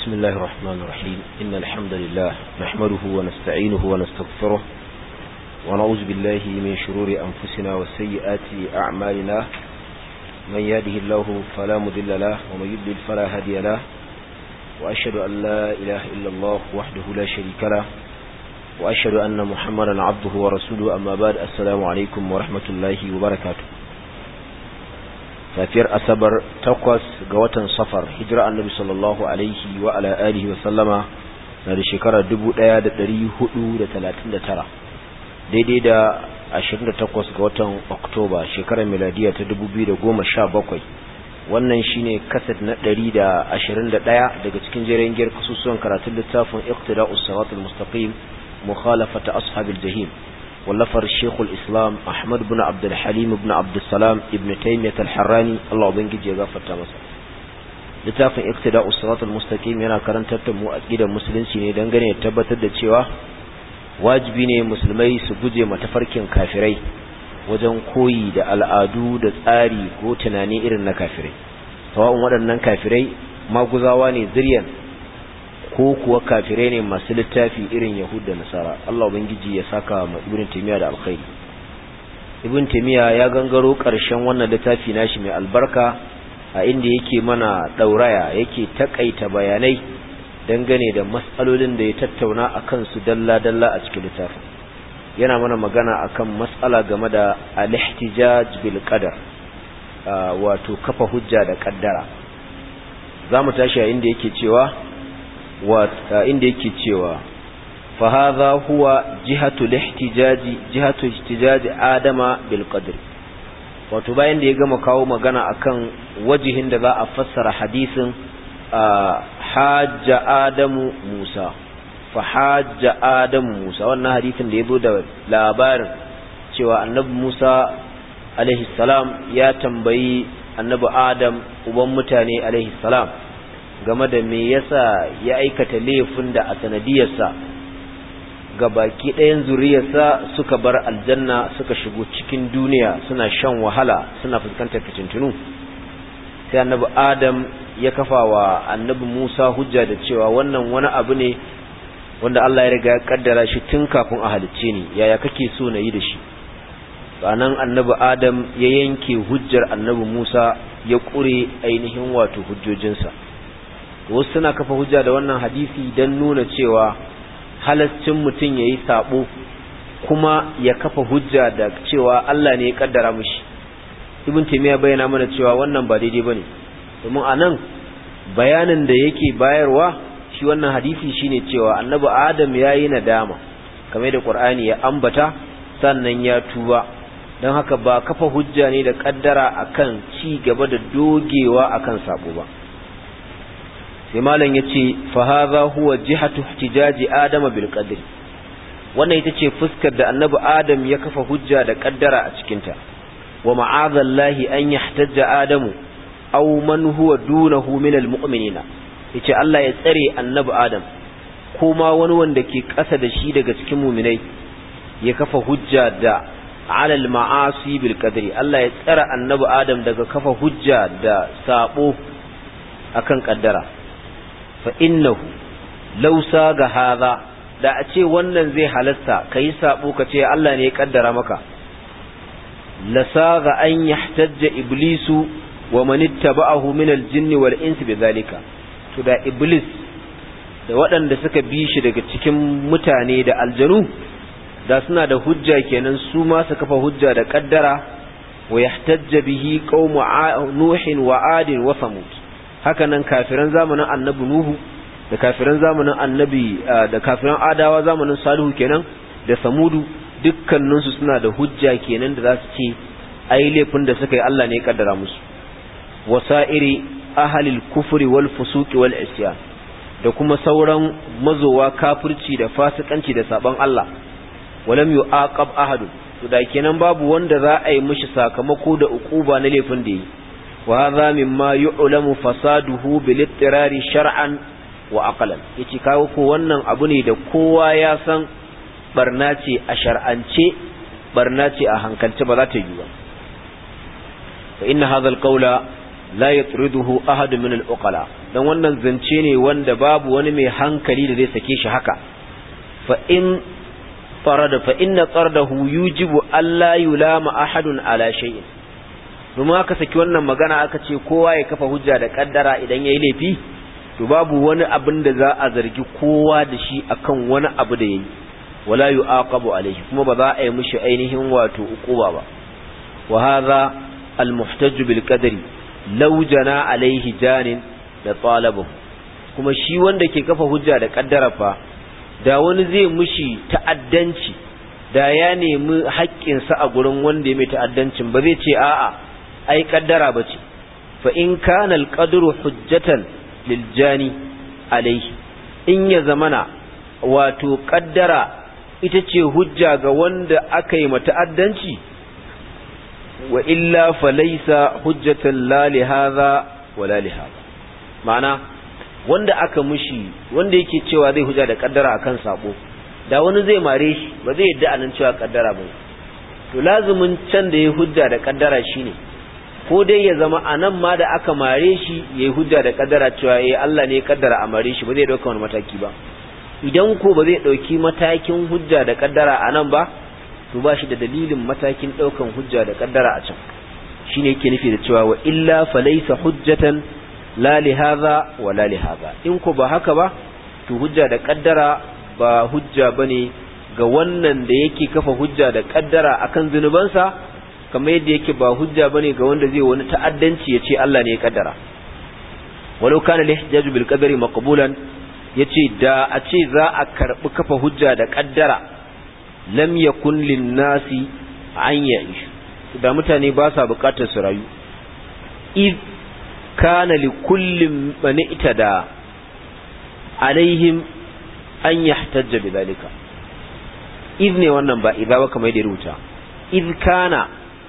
بسم الله الرحمن الرحيم إن الحمد لله نحمده ونستعينه ونستغفره ونعوذ بالله من شرور أنفسنا وسيئات أعمالنا من يهده الله فلا مضل له ومن يضلل فلا هادي له وأشهد أن لا إله إلا الله وحده لا شريك له وأشهد أن محمدا عبده ورسوله أما بعد السلام عليكم ورحمة الله وبركاته safiyar asabar takwas ga watan safar hijira annabi sallallahu alaihi wa ala alihi wa sallama na da shekarar 1439 daidai da 28 ga watan oktoba shekarar miladiya ta 2017 wannan shine kasat na 121 daga cikin jerin giyar kasusuwan karatun littafin iqtida'us siratal mustaqim mukhalafata ashabil jahim wallafar shekul islam ahmad bin abdulhalim bin abdulsalam ibn taimiyat al-harrani Allah ubangiji ya gafarta masa littafin iktida usratul mustaqim yana karantar da mu aqidar musulunci ne dangane da tabbatar da cewa wajibi ne musulmai su guje matafarkin kafirai wajen koyi da al'adu da tsari ko tunani irin na kafirai sawa'un waɗannan kafirai maguzawa ne ziryan ko kuwa kafirai ne masu littafi irin Yahud da Nasara Allah ubangiji ya saka ma Ibn Taymiyyah da alkhairi Ibn Taymiyyah ya gangaro ƙarshen wannan littafi nashi mai albarka a inda yake mana dauraya yake takaita bayanai dangane da mas'alolin da ya tattauna akan su dalla dalla a cikin littafin yana mana magana akan mas'ala game da al-ihtijaj bil qadar wato kafa hujja da kaddara zamu tashi a inda yake cewa inda yake cewa fa hadha huwa jihatu lihtijaji jihatu ihtijaji adama bil qadr wato bayan da ya gama kawo magana akan wajihin da za a fassara hadisin hajja adamu musa fa hajja adamu musa wannan hadisin da yazo da labarin cewa annabi musa alaihi salam ya tambayi annabi adam uban mutane alaihi salam game da me yasa ya aikata laifin da a sanadiyarsa ga baki ɗayan zuriyarsa suka bar aljanna suka shigo cikin duniya suna shan wahala suna fuskantar fitintunu sai annabi adam ya kafa wa annabi musa hujja da cewa wannan wani abu ne wanda Allah ya riga ya kaddara shi tun kafin a halicce ni yaya kake so na yi da shi sanan annabi adam ya yanke hujjar annabi musa ya ƙure ainihin wato hujjojinsa wasu suna kafa hujja da wannan hadisi don nuna cewa halascin mutum ya yi sabo kuma ya kafa hujja da cewa Allah ne ya kaddara mushi ibn taymiya bayyana mana cewa wannan ba daidai bane domin anan bayanin da yake bayarwa shi wannan hadisi shine cewa annabi adam yayi nadama kamar da qur'ani ya ambata sannan ya tuba don haka ba kafa hujja ne da kaddara akan ci gaba da dogewa akan sabo ba sai malam yace fa hadha huwa jihatu ihtijaji adama bil qadr wannan ita ce fuskar da annabi adam ya kafa hujja da kaddara a cikin ta wa ma'azallahi an yahtajja adamu aw man huwa dunahu min al mu'minina yace Allah ya tsare annabi adam ko ma wani wanda ke ƙasa da shi daga cikin mu'minai ya kafa hujja da ala al ma'asi bil qadri Allah ya tsara annabi adam daga kafa hujja da sabo akan kaddara fa innahu law saga hadha da a ce wannan zai halasta kai sabo ka ce Allah ne ya kaddara maka la saga an yahtajja iblisu wa man ittaba'ahu min al-jinn wal ins bidhalika to da iblis da waɗanda suka bi shi daga cikin mutane da aljanu da suna da hujja kenan su ma su kafa hujja da kaddara wa yahtajja bihi qaumu nuhin wa adin wa samud haka nan kafiran zamanin annabi Nuhu da kafiran zamanin annabi da kafiran adawa zamanin Salihu kenan da Samudu dukkaninsu suna da hujja kenan da za su ce ai laifin da suka yi Allah ne ya kaddara musu wasa'iri ahalil kufri wal fusuqi wal isyan da kuma sauran mazowa kafirci da fasikanci da saban Allah walam yu'aqab ahadun to da kenan babu wanda za a yi mishi sakamako da ukuba na laifin da yi وهذا مما يعلم فساده بالاضطرار شرعا وعقلا yace kawo ko wannan abu ne da kowa ya san barna ce a shar'ance barna ce a hankalce ba za ta yi ba fa inna hadha alqawla la yatriduhu ahad min al-uqala dan wannan zance ne wanda babu wani mai hankali da zai sake shi haka fa in farada fa inna qardahu yujibu alla yulama ahadun ala shay'in domin aka saki wannan magana aka ce kowa ya kafa hujja da kaddara idan yayi laifi to babu wani abin da za a zargi kowa da shi akan wani abu da yayi wala yu'aqabu alayhi kuma ba za a yi mishi ainihin wato uquba ba wa hadha al-muhtaj bil qadri law jana alayhi janin da talabu kuma shi wanda ke kafa hujja da kaddara fa da wani zai mishi ta'addanci da ya nemi haƙƙinsa a gurin wanda ya mai ta'addancin ba zai ce a'a ai kaddara bace fa in kana al-qadru hujjatan lil jani alayhi in ya zamana wato kaddara ita ce hujja ga wanda aka yi mata'addanci wa illa falaisa hujjatan la li hadha wa la li hadha ma'ana wanda aka mushi wanda yake cewa zai hujja da kaddara akan sabo da wani zai mare shi ba zai yadda anan cewa kaddara ba to lazumin can da ya hujja da kaddara shine ko dai ya zama anan ma da aka mare shi yayi hujja da kaddara cewa eh Allah ne ya kaddara a mare shi ba zai dauka wani mataki ba idan ko ba zai ɗauki matakin hujja da ƙaddara a nan ba to ba shi da dalilin matakin ɗaukan hujja da ƙaddara a can shi ne yake nufi da cewa wa illa falaisa hujjatan la li hadha wa la li hadha in ko ba haka ba to hujja da ƙaddara ba hujja bane ga wannan da yake kafa hujja da ƙaddara akan zunubansa kamar yadda yake ba hujja bane ga wanda zai wani ta'addanci ya ce Allah ne ya ƙaddara walau kana lihtijaju bil qadari maqbulan ya ce da a ce za a karɓi kafa hujja da ƙaddara lam ya kullin nasi an ya da mutane ba sa buƙatar su rayu iz kana li kullin mani ita da alaihim an yahtajja bi zalika iz ne wannan ba idza ba kamar da rubuta iz kana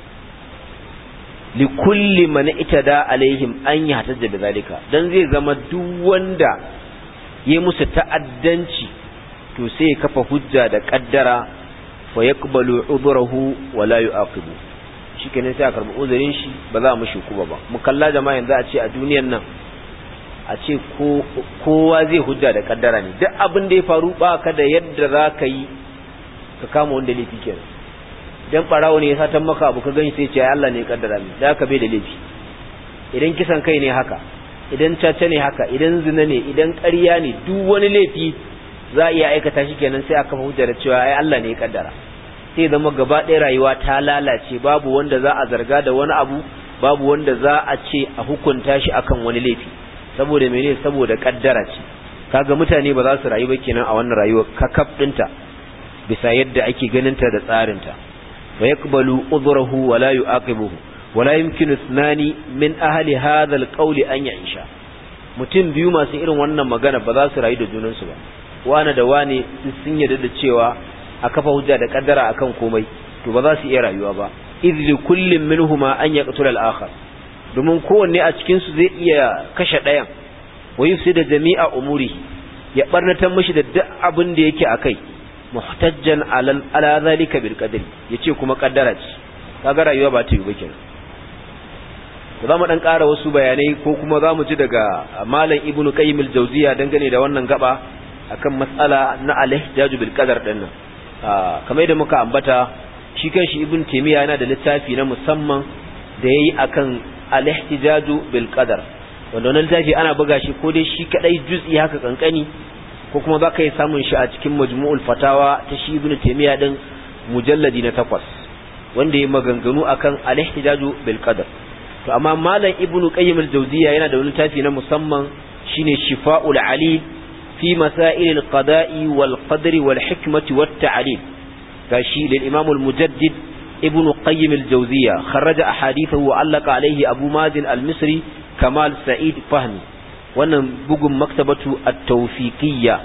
li kulli man itada alaihim an yahtajja bi zalika dan zai zama duk wanda yi musu ta'addanci to sai ya kafa hujja da kaddara fa yaqbalu udhrahu wa la yu'aqibu shikenan sai a karbi uzurin shi ba za mu shukuba ba mu kalla jama'a yanzu a ce a duniyar nan a ce kowa zai hujja da kaddara ne duk abin da ya faru ba ka da yadda za ka yi ka kama wanda laifi kenan idan barawo ne ya satan maka abu ka gani sai ce Allah ne ya kaddara ne da ka bai da laifi idan kisan kai ne haka idan caca ne haka idan zina ne idan ƙarya ne duk wani laifi za a iya aikata shi kenan sai aka hujja da cewa ai Allah ne ya kaddara sai zama gaba ɗaya rayuwa ta lalace babu wanda za a zarga da wani abu babu wanda za a ce a hukunta shi akan wani laifi saboda mene saboda kaddara ce kaga mutane ba za su rayu ba kenan a wannan rayuwa kakaf ɗinta bisa yadda ake ganinta da tsarinta fa yaqbalu udhrahu wa la yu'aqibuhu wala yumkinu ithnani min ahli hadha alqawli an ya'isha mutum biyu masu irin wannan magana ba za su rayu da junansu ba wani da wani sun yarda da cewa a kafa hujja da kaddara akan komai to ba za su iya rayuwa ba idh li kullin minhuma an yaqtula al-akhar domin kowanne a cikin su zai iya kashe ɗayan wa yufsida jami'a umuri ya barnatar mishi da duk abin da yake akai muhtajjan ala ala zalika bil qadri yace kuma kaddara ce kaga rayuwa ba ta yi ba kenan za mu dan ƙara wasu bayanai ko kuma za mu ji daga malam ibnu qayyim al-jawziya dangane da wannan gaba akan matsala na al-ihtijaj bil qadar din nan kamar yadda muka ambata shi kanshi ibn taymiya yana da littafi na musamman da yayi akan al-ihtijaj bil qadar wanda wannan littafi ana buga shi ko dai shi kadai juz'i haka kankani ko kuma za ka yi samun shi a cikin majmu'ul fatawa ta shi ibn taymiya din mujalladi na takwas wanda ya maganganu akan al-ihtijaj bil qadar to amma malam ibnu qayyim al-jawziya yana da wani tafi na musamman shine shifa'ul ali fi masail al-qada'i wal qadri wal hikmati wat ta'lil gashi lil imam al-mujaddid ibnu qayyim al-jawziya kharaja ahadithahu wa allaka alayhi abu mazin al-misri kamal sa'id fahmi wannan bugun maktabatu at-tawfiqiyya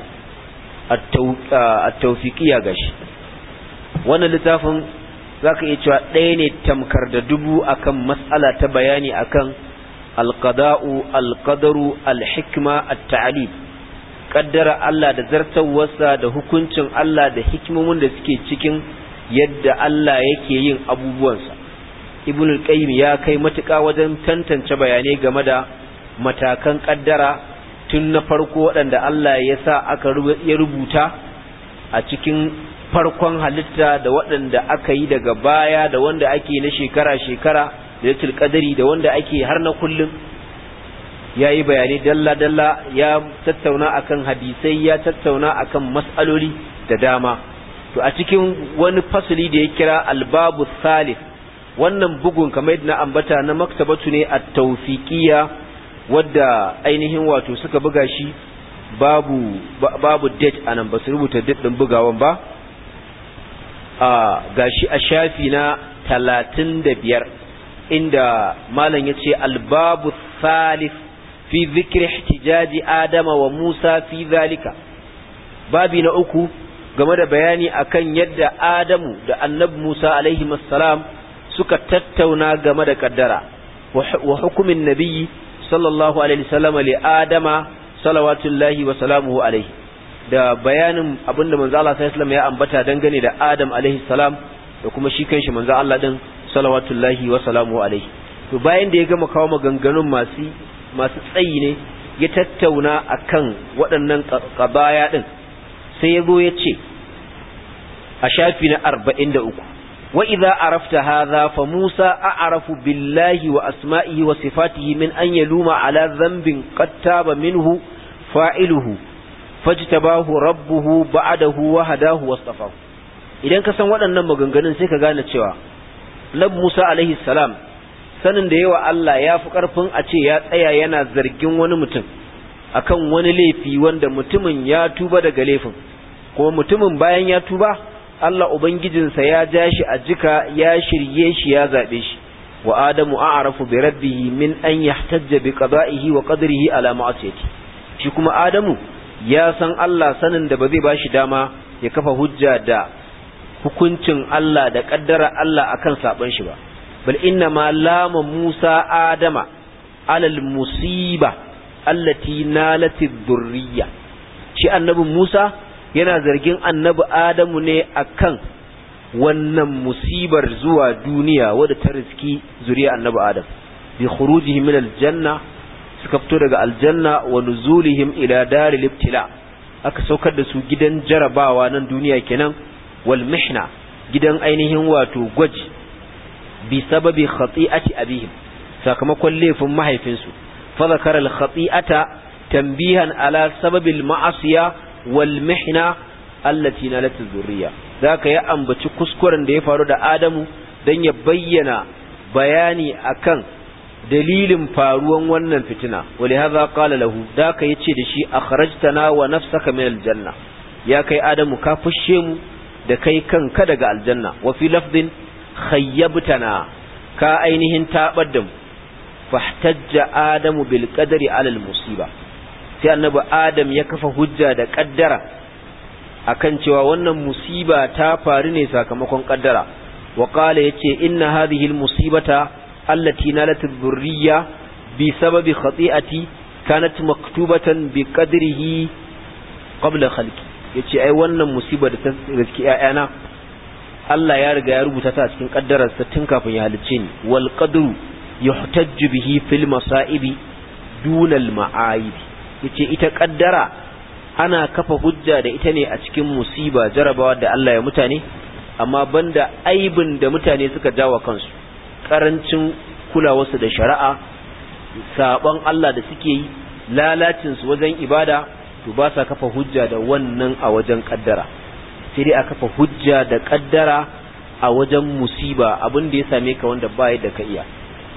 at-tawfiqiyya gashi wannan littafin za ka iya cewa ɗaya ne tamkar da dubu akan matsala ta bayani akan alqada'u alqadaru alhikma at-ta'lil kaddara Allah da zartawarsa da hukuncin Allah da hikimomin da suke cikin yadda Allah yake yin abubuwansa ibn al-qayyim ya kai matuƙa wajen tantance bayanai game da matakan kaddara tun na farko waɗanda Allah ya sa aka ya rubuta a cikin farkon halitta da waɗanda aka yi daga baya da wanda ake na shekara-shekara da yatul qadari da wanda ake har na kullum ya yi bayani dalla-dalla ya tattauna akan hadisai ya tattauna akan mas'aloli da dama to a cikin wani fasali da ya kira albabu salif wannan bugun kamar yadda na ambata na maktabatu ne a tawfiqiyya wadda ainihin wato suka buga shi babu babu date anan ba su rubuta date din bugawan ba a gashi a shafi na 35 inda malam yace albabu salif fi dhikri ihtijaji adama wa musa fi zalika babi na uku game da bayani akan yadda adamu da annabi musa alaihi salam suka tattauna game da kaddara wa hukumin nabiyyi sallallahu alaihi wasallam li adama salawatullahi wa salamuhu alaihi da bayanin abinda manzo Allah sallallahu alaihi ya ambata dangane da Adam alaihi salam da kuma shi kanshi manzo Allah din salawatullahi wa salamuhu alaihi to bayan da ya gama kawo maganganun masu masu tsayi ne ya tattauna akan waɗannan qabaya din sai ya zo ya ce a shafi na 43 وإذا عرفت هذا فموسى أعرف بالله وأسمائه وصفاته من أن يلوم على ذنب قد تاب منه فاعله فاجتباه ربه بعده وهداه واصطفاه idan ka san waɗannan maganganun sai ka gane cewa Nabi Musa alaihi salam sanin da yawa Allah ya fi ƙarfin a ce ya tsaya yana zargin wani mutum akan wani laifi wanda mutumin ya tuba daga laifin kuma mutumin bayan ya tuba Allah Ubangijinsa ya ja shi a jika ya shirye shi ya zaɓe shi wa Adamu a'rafu bi rabbihi min an yahtajja bi qada'ihi wa qadrihi ala ma'asiyati shi kuma Adamu ya san Allah sanin da ba zai bashi dama ya kafa hujja da hukuncin Allah da kaddara Allah akan saban shi ba bal inna ma lama Musa Adama alal musiba allati nalat dhurriyya shi annabi Musa yana zargin annabi Adamu ne akan wannan musibar zuwa duniya wadda ta riski zuriya annabi Adam bi khurujihim min aljanna suka fito daga aljanna wa nuzulihim ila daril ibtila aka saukar da su gidan jarabawa nan duniya kenan wal mihna gidan ainihin wato gwaji bi sababi khati'ati abihim sakamakon laifin mahaifinsu fa zakara al khati'ata tanbihan ala sababil ma'asiya wal mihna allati nalat zurriya zaka ya ambaci kuskuren da ya faru da Adamu dan ya bayyana bayani akan dalilin faruwan wannan fitina wali hadha qala lahu zaka yace da shi akhrajtana wa nafsaka min aljanna ya kai Adamu ka fushe mu da kai kanka daga aljanna wa fi lafdin khayyabtana ka ainihin tabar da mu fahtajja adamu bil qadari ala al musiba sai annabi adam ya kafa hujja da kaddara akan cewa wannan musiba ta faru ne sakamakon kaddara wa qala yace inna hadhihi al musibata allati nalat dhurriya bi sababi khati'ati kanat maktubatan bi qadrihi qabla khalqi yace ai wannan musiba da ta riski ƴaƴana Allah ya riga ya rubuta ta a cikin kaddararsa tun kafin ya halicce ni wal qadru yuhtajju bihi fil masaibi dunal ma'aib yace ita kaddara ana kafa hujja da ita ne a cikin musiba jarabawa da Allah ya mutane amma banda aibin da mutane suka jawa kansu karancin kulawarsu da shari'a sabon Allah da suke yi lalacin su wajen ibada to ba sa kafa hujja da wannan a wajen kaddara sai dai a kafa hujja da kaddara a wajen musiba abin da ya same ka wanda ba da ka iya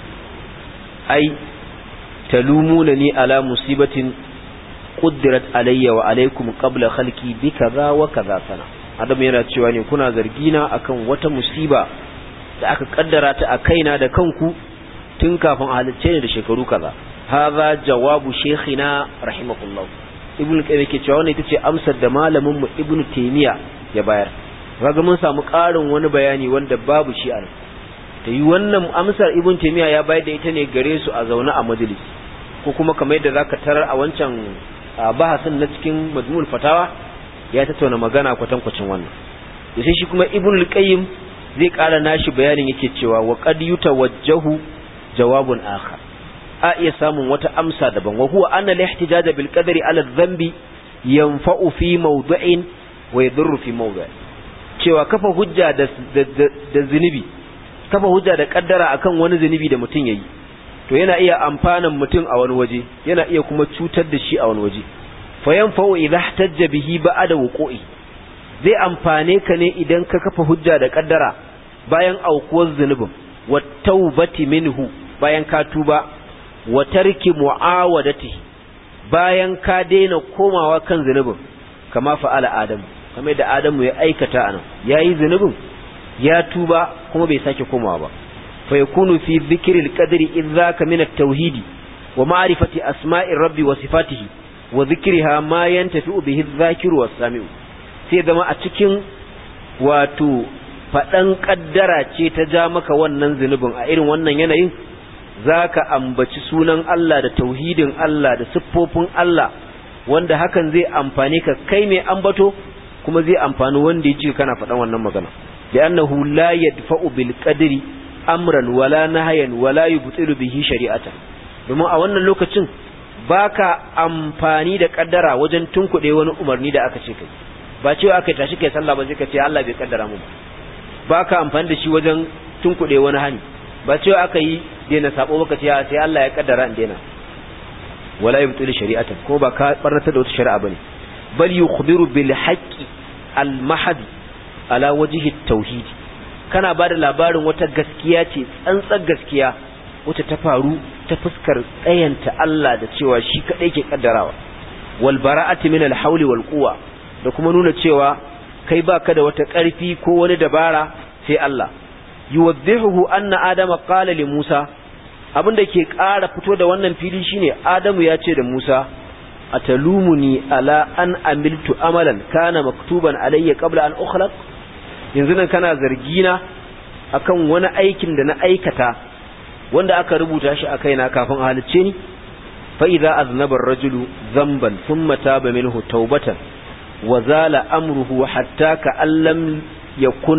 ai talumuna ni ala musibatin quddirat alayya wa alaykum qabla khalqi bi kaza wa kaza sana adam yana cewa ne kuna zargina akan wata musiba da aka kaddara ta a kaina da kanku tun kafin a halicce ni da shekaru kaza hadha jawabu shaykhina rahimahullah ibn qayyim yake cewa wannan ita ce amsar da malamin mu ibn taymiya ya bayar kaga mun samu ƙarin wani bayani wanda babu shi a nan ta yi wannan amsar ibn taymiya ya bayar da ita ne gare su a zaune a majalis ko kuma kamar yadda zaka tarar a wancan bahasin na cikin majmu'ul fatawa ya tattauna magana kwatankwacin wannan da sai shi kuma ibn al-qayyim zai ƙara nashi bayanin yake cewa wa qad yutawajjahu jawabun akhar a iya samun wata amsa daban wa huwa anna al-ihtijaj bil qadari ala dhanbi yanfa'u fi mawdu'in wa yadurru fi mawdu'in cewa kafa hujja da da zunubi kafa hujja da kaddara akan wani zunubi da mutum yayi to yana iya amfanan mutum a wani waje yana iya kuma cutar da shi a wani waje fa yanfa'u idha ihtajja bihi ba'da wuqu'i zai amfane ka ne idan ka kafa hujja da kaddara bayan aukuwar zunubin wa taubati minhu bayan ka tuba wa tarki mu'awadati bayan ka daina komawa kan zunubin kama fa'ala adamu kamar da adamu ya aikata anan yayi zunubin ya tuba kuma bai sake komawa ba fa yakunu fi dhikril qadri idzaka min at-tauhid wa ma'rifati asma'ir rabbi wa sifatihi wa dhikriha ma yantafi'u bihi adh-dhakiru was-sami'u sai zama a cikin wato faɗan ƙaddara ce ta ja maka wannan zunubin a irin wannan yanayin za ka ambaci sunan Allah da tauhidin Allah da siffofin Allah wanda hakan zai amfani ka kai mai ambato kuma zai amfani wanda ya ce kana faɗan wannan magana da annahu la yadfa'u bil qadri amran wala nahyan wala yubtilu bihi shari'atan domin a wannan lokacin baka amfani da kaddara wajen tunkuɗe wani umarni da aka ce kai ba cewa aka tashi kai sallah ba sai ka ce Allah bai kaddara mu ba ka amfani da shi wajen tunkuɗe wani hani ba cewa aka yi daina sabo baka ce sai Allah ya kaddara in daina wala yubtil shari'atan ko ba ka barnata da wata shari'a bane bal yukhbiru bil haqqi al mahd ala wajhi tauhid kana ba da labarin wata gaskiya ce tsantsar gaskiya wacce ta faru ta fuskar tsayanta Allah da cewa shi kadai ke kaddarawa wal bara'ati min al hawli wal quwwa da kuma nuna cewa kai baka da wata ƙarfi ko wani dabara sai Allah yuwaddihu anna adama qala li Musa abinda ke ƙara fito da wannan fili shine Adamu ya ce da Musa atalumuni ala an amiltu amalan kana maktuban alayya qabla an ukhlaq yanzu nan kana zargina akan wani aikin da na aikata wanda aka rubuta shi a kaina kafin a halicce ni fa idza aznaba ar-rajulu dhanban thumma taba minhu tawbatan وزال أمره حتى كأن لم يكن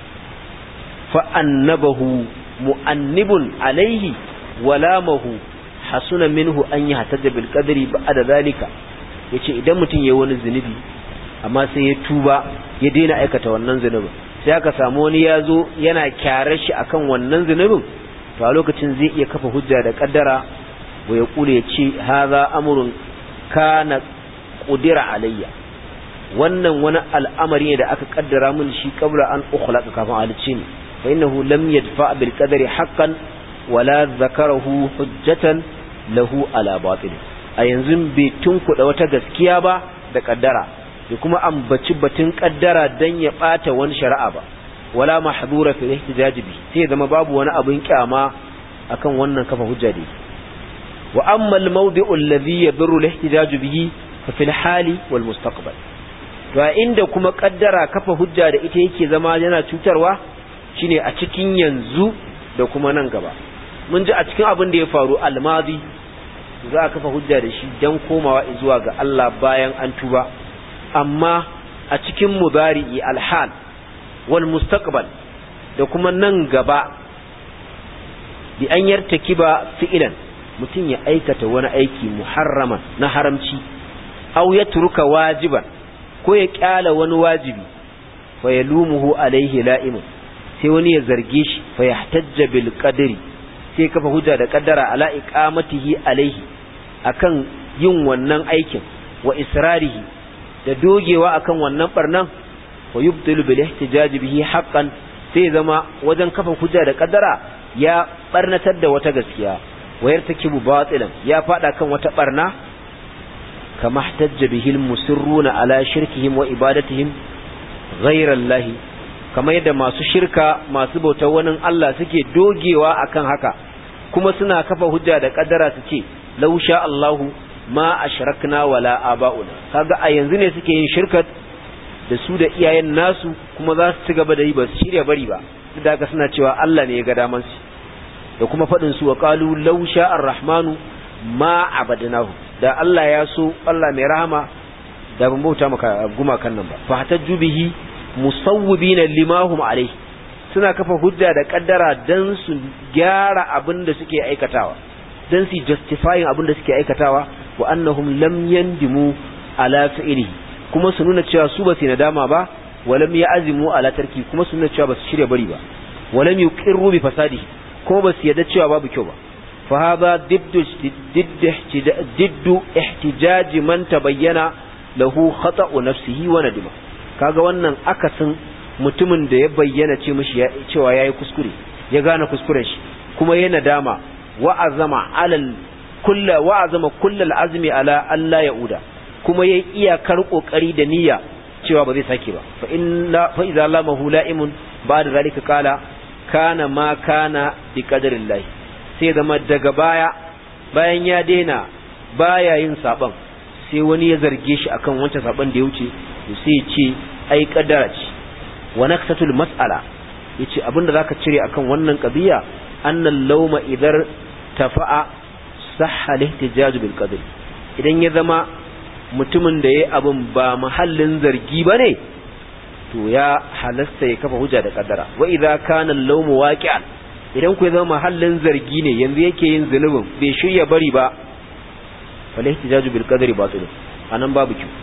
فأنبه مؤنب عليه ولامه حسن منه أن يهتد بالقدر بعد ذلك yace idan mutum yayi wani zunubi amma sai ya tuba ya daina aikata wannan zunubin sai aka samu wani ya zo yana kyarar shi akan wannan zunubin to a lokacin zai iya kafa hujja da kaddara wa ya kule ya ce haza amrun kana qudira alayya wannan wani al'amari ne da aka kaddara min shi kabla an ukhlaqa kafin halicce ni fa innahu lam yadfa bil qadari haqqan wala zakarahu hujjatan lahu ala batil a yanzu bai tunkuda wata gaskiya ba da kaddara da kuma ambaci batun kaddara dan ya bata wani shari'a ba wala mahdura fi ihtijaj bi sai zama babu wani abin kyama akan wannan kafa hujja dai wa amma al mawdi'u alladhi yadurru al ihtijaj bihi fa fil hali wal mustaqbal to a inda kuma kaddara kafa hujja da ita yake zama yana cutarwa shine a cikin yanzu da kuma nan gaba mun ji a cikin abin da ya faru almadi za a kafa hujja da shi dan komawa zuwa ga Allah bayan an tuba amma a cikin mudari'i alhal wal mustaqbal da kuma nan gaba bi an yartakiba fi'ilan mutum ya aikata wani aiki muharraman na haramci aw yatruka wajiban ko ya kyala wani wajibi fa yalumuhu alaihi la'imun sai wani ya zarge shi fa yahtajja bil qadri sai kafa hujja da kaddara ala iqamatihi alaihi akan yin wannan aikin wa israrihi da dogewa akan wannan barnan wa yubtilu bil ihtijaj bihi haqqan sai zama wajen kafa hujja da kaddara ya barnatar da wata gaskiya wa yartakibu batilan ya fada kan wata barna كما احتج به المسرون على شركهم وإبادتهم غير الله كما يدى ما شركة ما سبوت ونن الله سكي دوجيوا أكن هكا كما سنا كفا هجا دا قدرة سكي لو شاء الله ما أشركنا ولا آباؤنا kaga a yanzu ne suke yin shirkat da su da iyayen nasu kuma za su ci gaba da yi ba su shirya bari ba duk da haka suna cewa Allah ne ya ga daman su da kuma faɗin su wa qalu law sha'a ar-rahmanu ma abadnahu da Allah ya so Allah mai rahama da ban bauta maka gumakan nan ba fa hatajju bihi musawwibina limahum alai suna kafa hujja da kaddara dan su gyara abin da suke aikatawa dan su justifying abin da suke aikatawa wa annahum lam yandimu ala fi'li kuma su nuna cewa su ba su nadama ba wa lam ya'zimu ala tarki kuma su nuna cewa ba su shirya bari ba wa lam yuqirru bi fasadi kuma ba su yadda cewa babu kyau ba fa hadha diddu diddu ihtijaj man tabayyana lahu khata'u nafsihi wa nadima kaga wannan akasin mutumin da ya bayyana ce mishi cewa yayi kuskure ya gane kuskuren shi kuma yana dama wa azama alal kullu wa azama kullal azmi ala alla yauda kuma yayi iyakar kokari da niyya cewa ba zai sake ba fa inna fa idza lamahu la'imun ba'da zalika qala kana ma kana bi qadarillah sai zama daga baya bayan ya daina baya yin saban sai wani ya zarge shi akan wancan saban da ya wuce to sai ya ce ai kadara ce wa naksatul mas'ala yace abinda zaka cire akan wannan qadiya annal lawma idar tafa'a sahha lihtijaj bil qadr idan ya zama mutumin da yayi abin ba mahallin zargi bane to ya halasta ya kafa hujja da kaddara wa idza kana al-lawmu waqi'an idan ku ya zama mahallin zargi ne yanzu yake yin zulubin bai shirya bari ba fal ihtijaj bil qadri batil anan babu ki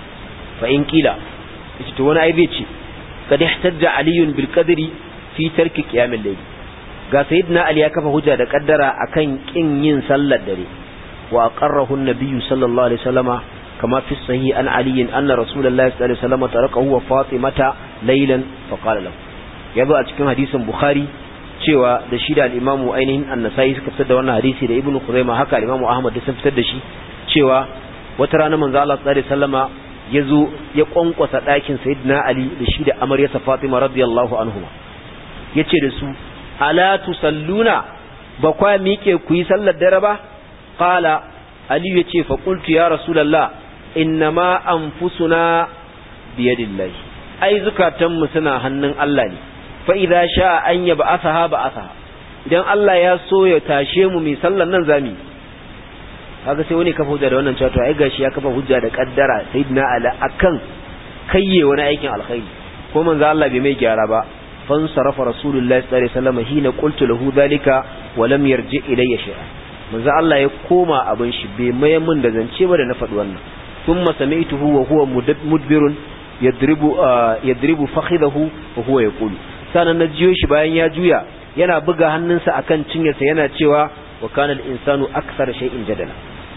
fa in kila yace to wani ai zai ce kad ihtajja aliyun bil qadri fi tarki qiyam al-layl ga sayyidina ali ya kafa hujja da kaddara akan kin yin sallar dare wa aqarrahu an-nabiy sallallahu alaihi wasallama kama fi sahih an ali anna rasulullahi sallallahu alaihi wasallama tarakahu wa fatimata laylan fa qala lahu yazo a cikin hadisin bukhari cewa da shi da al-imamu ainihin an-nasai suka fitar da wannan hadisi da ibnu khuzaimah haka al-imamu ahmad da sun fitar da shi cewa wata rana manzo Allah sallallahu alaihi wasallama yazo ya kwankwasa ɗakin sayyidina ali da shi da amaryarsa fatima radiyallahu anhuma yace da su ala tusalluna ba kwa miƙe ku yi sallar dare ba qala ali yace fa qultu ya rasulullah innama anfusuna biyadillahi ai zukatan mu suna hannun Allah ne fa idza sha an yab'athaha ba'athaha idan Allah ya so ya tashe mu mai sallar nan zami kaga sai wani kafa hujja da wannan cewa to ai gashi ya kafa hujja da kaddara sayyidina ali akan kayye wani aikin alkhairi ko manzo Allah bai mai gyara ba fansarafa rasulullahi sallallahu alaihi wasallam hina qultu lahu dhalika wa lam yarji ilayya shay'a manzo Allah ya koma abin shi bai mai mun da zance ba da na faɗi wannan thumma sami'tuhu wa huwa mudbirun yadribu yadribu fakhidahu wa huwa yaqulu sanan na jiyo shi bayan ya juya yana buga hannunsa akan cinyarsa yana cewa wa kana al-insanu akthara shay'in jadala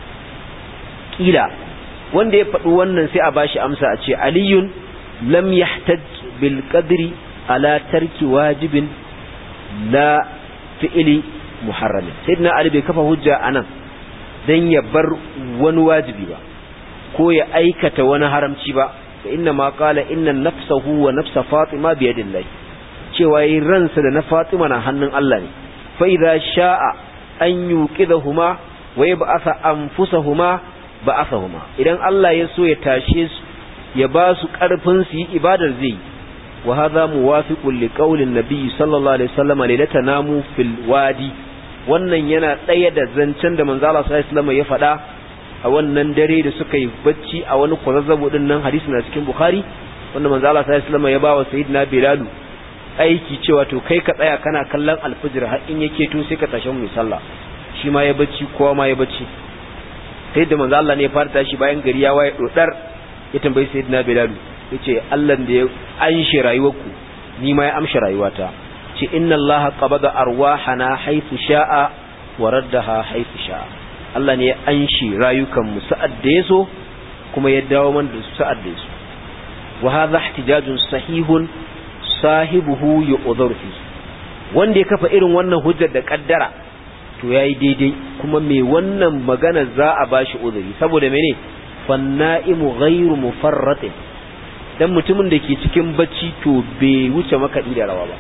kila wanda ya faɗi wannan sai a bashi amsa a ce aliyun lam yahtaj bil qadri ala tarki wajibin la fi'ili muharramin sayyidina ali bai kafa hujja anan dan ya bar wani wajibi ba ko ya aikata wani haramci ba fa inna ma qala inna nafsahu wa nafsa fatima bi yadillah cewa yi ransa da na fatima na hannun Allah ne fa idza sha'a an yuqidahuma wa yab'atha anfusahuma ba'athahuma idan Allah ya so ya tashe su ya ba su karfin su yi ibadar zai wa hadha muwafiqun li qawli an-nabi sallallahu alaihi wasallam lailata namu fil wadi wannan yana ɗaya da zancen da manzo Allah sallallahu alaihi wasallam ya faɗa a wannan dare da suka yi bacci a wani kwazazzabo din nan hadisi na cikin bukhari wanda manzo Allah sallallahu alaihi wasallam ya ba wa sayyidina bilal aiki cewa to kai ka tsaya kana kallon alfijir har in yake to sai ka tashi mu sallah shi ma ya bacci kowa ma ya bacci sai da manzo Allah ne ya fara tashi bayan gari ya waye dodar ya tambayi sayyidina bilal yace Allah da ya anshe rayuwarku ni ma ya amshi rayuwata ce inna Allah qabada arwahana haythu sha'a wa raddaha haythu sha'a Allah ne ya anshi rayukan mu sa'ad da yaso kuma ya dawo man da su sa'ad da yaso wa hadha ihtijajun sahihun sahibuhu yu'dhar fi wanda ya kafa irin wannan hujjar da kaddara to yayi daidai kuma me wannan magana za a bashi uzuri saboda mene fanna'imu ghairu mufarratin dan mutumin da ke cikin bacci to bai wuce makaɗi da rawa ba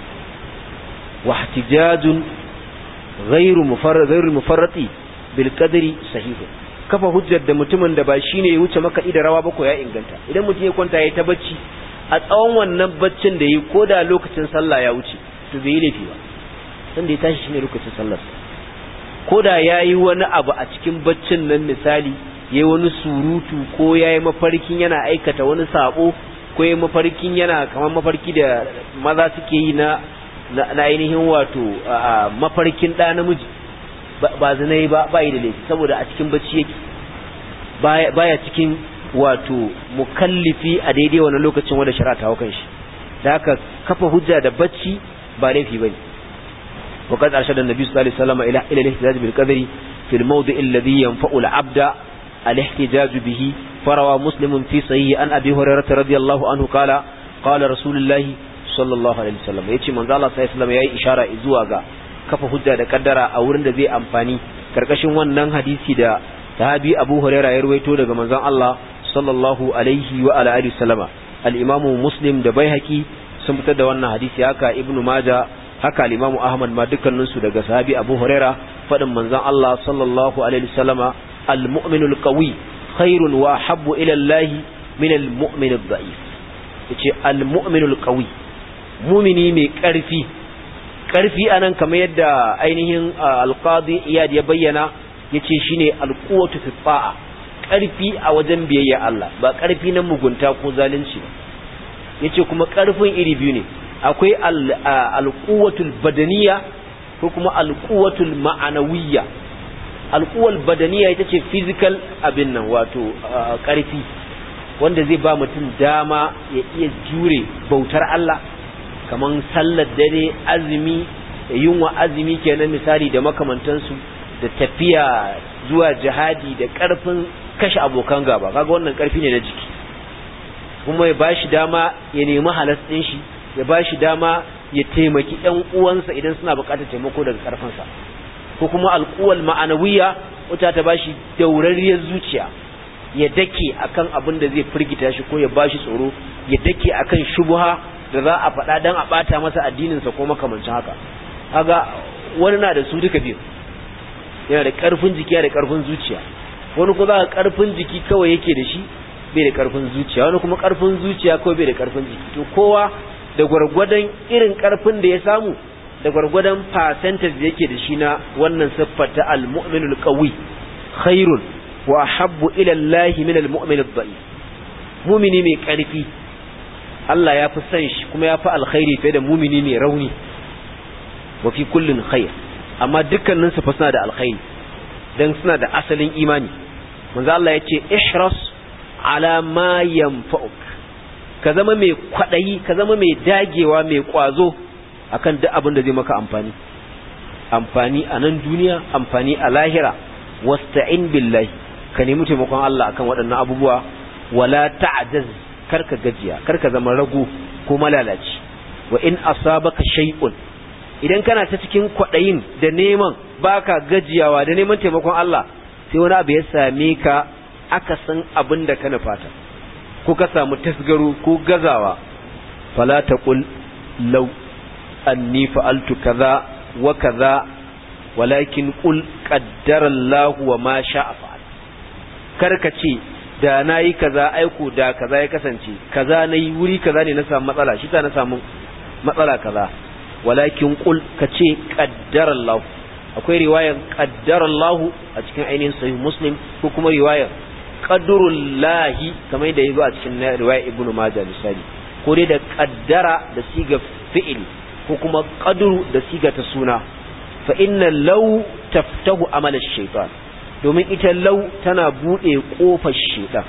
واحتجاج غير مفرط غير مفرط بالقدر صحيح kafa hujjar da mutumin da ba shine ya wuce maka da rawa ba ko ya inganta idan mutum ya kwanta ya ta bacci a tsawon wannan baccin da yi ko da lokacin sallah ya wuce to bai yi laifi ba san da ya tashi shine lokacin sallar ko da yayi wani abu a cikin baccin nan misali yayi wani surutu ko yayi mafarkin yana aikata wani sabo ko yayi mafarkin yana kamar mafarki da maza suke yi na na ainihin wato mafarkin ɗa namiji ba zinai ba bai da laifi saboda a cikin bacci yake baya cikin wato mukallifi a daidai wannan lokacin wanda shari'a ta hukan shi da haka kafa hujja da bacci ba laifi bane وقد أرشد النبي صلى الله عليه وسلم إلى إلى الاحتجاج بالقدر في الموضع الذي ينفع العبد الاحتجاج به فروى مسلم في صحيح عن أبي هريرة رضي الله عنه قال قال رسول الله صلى الله عليه وسلم يأتي من الله صلى الله عليه وسلم يأي إشارة إزواغا kafa hujja da kaddara a wurin da zai amfani karkashin wannan hadisi da sahabi Abu Hurairah ya rawaito daga manzon Allah sallallahu alaihi wa ala alihi wasallama al-Imam Muslim da Baihaqi sun fitar da wannan hadisi haka Ibn Majah haka al-Imam Ahmad ma dukkanin su daga sahabi Abu Hurairah fadin manzon Allah sallallahu alaihi wasallama al-mu'minul qawi khairun wa habbu ila Allah min al-mu'min ad-da'if yace al-mu'minul qawi mu'mini mai karfi karfi anan kamar yadda ainihin alqadi iyad ya bayyana yace shine alquwatu fi ta'a karfi a wajen biyayya Allah ba karfi na mugunta ko zalunci ba yace kuma karfin iri biyu ne akwai alquwatul badaniya ko kuma alquwatul ma'anawiyya alquwal badaniya ita ce physical abin nan wato karfi wanda zai ba mutum dama ya iya jure bautar Allah kaman sallar dare azumi yunwa azumi kenan misali da makamantansu da tafiya zuwa jihadi da karfin kashe abokan gaba kaga wannan karfi ne na jiki kuma ya bashi dama ya nemi halas din shi ya bashi dama ya taimaki ƴan uwansa idan suna buƙatar taimako daga karfinsa ko kuma alquwal ma'anawiyya wata ta bashi daurariyar zuciya ya dake akan abin da zai firgita shi ko ya bashi tsoro ya dake akan shubha da za a faɗa dan a ɓata masa addininsa ko makamancin haka kaga wani na da su duka biyu yana da ƙarfin jiki da ƙarfin zuciya wani ko za ka ƙarfin jiki kawai yake da shi bai da ƙarfin zuciya wani kuma ƙarfin zuciya kawai bai da ƙarfin jiki to kowa da gwargwadon irin ƙarfin da ya samu da gwargwadon percentage da yake da shi na wannan siffar ta al-mu'minul qawi khairun wa habbu ila Allah min al-mu'min ad-da'if mu'mini mai ƙarfi Allah ya fi son shi kuma ya fi alkhairi fiye da mumini mai rauni wa fi kullin khair amma dukkanin su fa suna da alkhairi dan suna da asalin imani manzo Allah ya ce ihras ala ma yanfa'uk ka zama mai kwadayi ka zama mai dagewa mai kwazo akan duk abin da zai maka amfani amfani a nan duniya amfani a lahira wasta'in billahi ka nemi taimakon Allah akan waɗannan abubuwa wala ta'jaz karka gajiya karka zama rago ko malalaci wa in asabaka shay'un idan kana ta cikin kwadayin da neman baka gajiyawa da neman taimakon Allah sai wani abu ya same ka aka san abin da kana fata ko ka samu tasgaro ko gazawa fala taqul law anni fa'altu kaza wa kaza walakin qul qaddara Allah wa ma sha'a fa'al karka ce da na yi kaza aiko da kaza ya kasance kaza na yi wuri kaza ne na samu matsala shi ta na samu matsala kaza walakin kul ka ce kaddarallahu akwai riwayar kaddarallahu a cikin ainihin sahih muslim ko kuma riwayar qadrullahi kamar da yazo a cikin riwayar ibnu majah misali ko dai da kaddara da siga fi'il ko kuma qadru da siga ta suna fa inna law taftahu amala shaytan domin ita lau tana buɗe ƙofar shaitan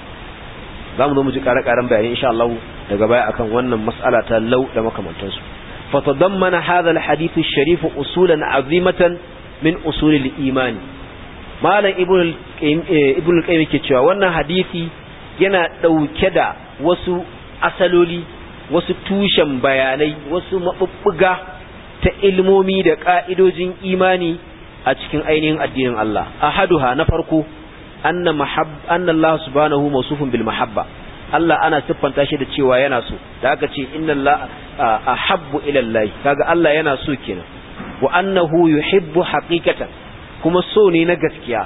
za mu zo mu ji ƙare-ƙaren bayani insha Allah daga baya akan wannan mas'ala ta lau da makamantansu fatadammana hadha alhadith alsharif usulan azimatan min usul al-iman malam ibn ibn al-qayyim yake cewa wannan hadisi yana dauke da wasu asaloli wasu tushen bayanai wasu mabubbuga ta ilmomi da ka'idojin imani a cikin ainihin addinin Allah ahaduha na farko anna mahab anna Allah subhanahu mawsufun bil mahabba Allah ana siffanta shi da cewa yana so da aka ce inna Allah ahabbu ila Allah kaga Allah yana so kenan wa annahu yuhibbu haqiqatan kuma so ne na gaskiya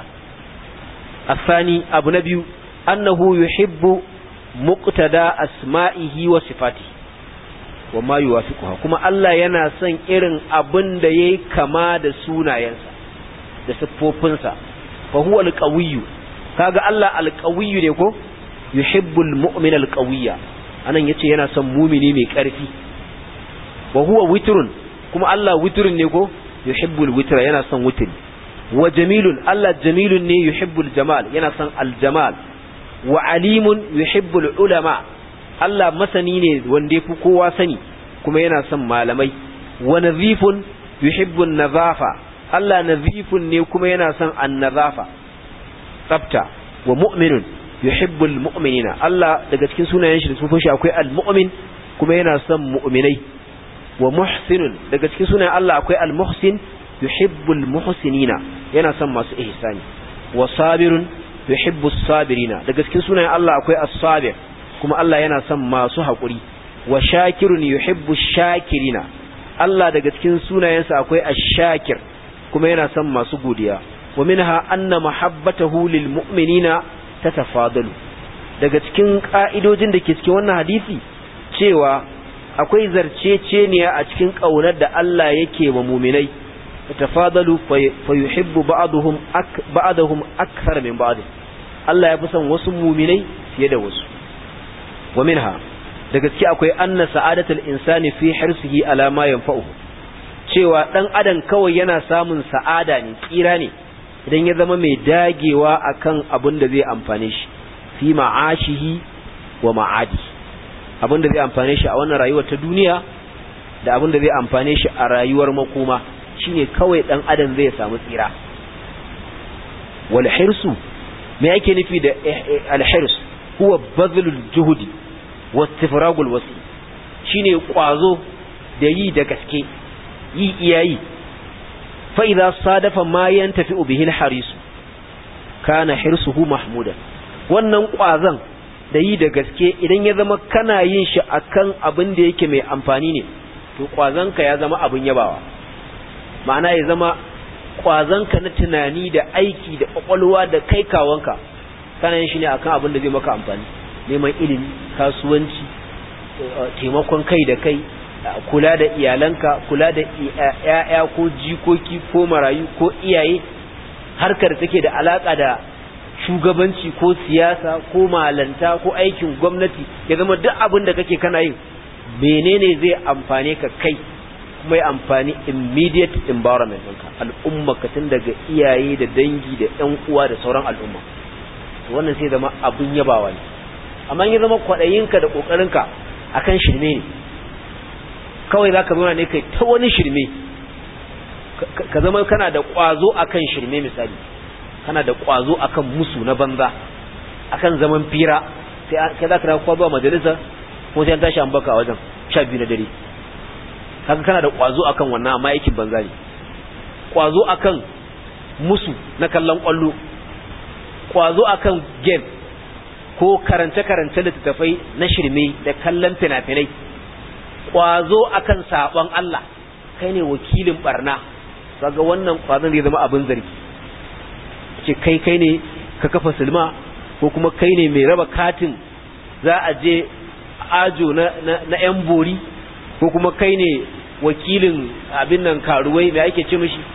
asani abu na biyu annahu yuhibbu muqtada asma'ihi wa sifatihi wa ma yuwafiquha kuma Allah yana son irin abin da yayi kama da sunayensa da siffofinsa fa huwa alqawiyyu kaga Allah alqawiyyu ne ko yuhibbul mu'min alqawiyya anan yace yana son mumini mai karfi wa huwa witrun kuma Allah witrun ne ko yuhibbul witra yana son witri wa jamilun Allah jamilun ne yuhibbul jamal yana son aljamal wa alimun yuhibbul ulama Allah masani ne wanda yafi kowa sani kuma yana son malamai wa nadhifun yuhibbun nazafa Allah nadhifun ne kuma yana son annazafa tsafta wa mu'minun yuhibbul mu'minina Allah daga cikin sunayen shi da sufin shi akwai al-mu'min kuma yana son mu'minai wa muhsinun daga cikin sunayen Allah akwai al-muhsin yuhibbul muhsinina yana son masu ihsani wa sabirun yuhibbus sabirina daga cikin sunayen Allah akwai as-sabir kuma Allah yana son masu haƙuri wa shakirun yuhibbush shakirina Allah daga cikin sunayensa akwai ash-shakir kuma yana son masu godiya wa minha anna mahabbatahu lil mu'minina tatafadalu daga cikin ka'idojin da ke cikin wannan hadisi cewa akwai zarceceniya a cikin kaunar da Allah yake wa mu'minai tatafadalu fa yuhibbu ba'dhum ba'dahum akthar min ba'd Allah ya fi son wasu mu'minai fiye da wasu wa minha daga ciki akwai anna sa'adatul insani fi hirsihi ala ma yanfa'uhu cewa dan adam kawai yana samun sa'ada ne tsira ne idan ya zama mai dagewa akan abin da zai amfane shi fi ma'ashihi wa ma'adi abin da zai amfane shi a wannan rayuwar ta duniya da abin da zai amfane shi a rayuwar makoma shine kawai dan adam zai samu tsira wal hirsu me yake nufi da al hirs huwa badlul juhdi wa istifragul wasi shine kwazo da yi da gaske yi iyayi fa idza sadafa ma yantafi bihi al haris kana hirsuhu mahmuda wannan kwazon da yi da gaske idan ya zama kana yin shi akan abin da yake mai amfani ne to kwazonka ya zama abin yabawa ma'ana ya zama kwazonka na tunani da aiki da kwakwalwa da kai kawanka kana yin shi ne akan abin da zai maka amfani neman ilimi kasuwanci taimakon kai da kai kula da iyalanka kula da ya'ya ko jikoki ko marayu ko iyaye harkar take da alaka da shugabanci ko siyasa ko malanta ko aikin gwamnati ya zama duk abin da kake kana yin menene zai amfane ka kai kuma ya amfani immediate environment ɗinka al'umma ka tun daga iyaye da dangi da ƴan uwa da sauran al'umma wannan sai zama abin yabawa ne amma ya zama kwaɗayinka da ƙoƙarinka akan shirme ne kawai za ka zauna ne kai ta wani shirme ka zama kana da ƙwazo akan shirme misali kana da ƙwazo akan musu na banza akan zaman fira sai za ka dawo zuwa majalisa ko sai an tashi an baka a wajen sha biyu na dare haka kana da ƙwazo akan wannan amma aikin banza ne ƙwazo akan musu na kallon ƙwallo ƙwazo akan game ko karance-karance littattafai na shirme da kallon fina-finai ƙwazo akan saɓon Allah kai ne wakilin barna kaga wannan ƙwazon zai zama abin zargi ce kai kai ne ka kafa silma ko kuma kai ne mai raba katin za a je ajo na na yan bori ko kuma kai ne wakilin abin nan karuwai mai ake ce mishi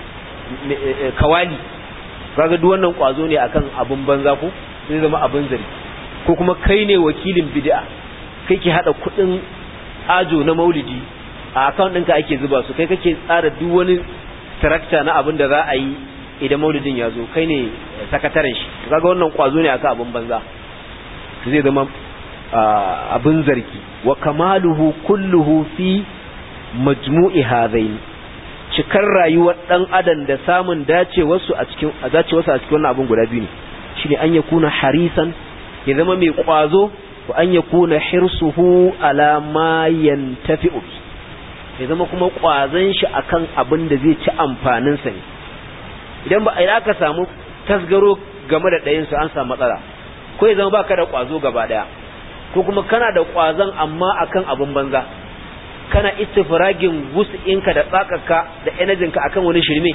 kawali kaga duk wannan kwazo ne akan abin banza ko zai zama abin zargi ko kuma kai ne wakilin bid'a kai ke hada kudin ajo na maulidi a account ɗinka ake zuba su kai kake tsara duk wani tarakta na abin da za a yi idan maulidin ya zo kai ne sakataren shi kaga wannan kwazo ne akan abin banza zai zama abin zargi wa kamaluhu kulluhu fi majmu'i hadain cikar rayuwar dan adam da samun dacewarsu a cikin dacewarsu a cikin wannan abin guda biyu ne shine an yakuna harisan ya zama mai kwazo wa an yakuna hirsuhu ala ma yantafi'u ya zama kuma kwazon shi akan abin da zai ci amfanin sa ne idan ba idan aka samu tasgaro game da ɗayan su an samu matsala ko ya zama baka da kwazo gaba daya ko kuma kana da kwazon amma akan abin banza kana istifragin wus'inka da tsakarka da energinka akan wani shirme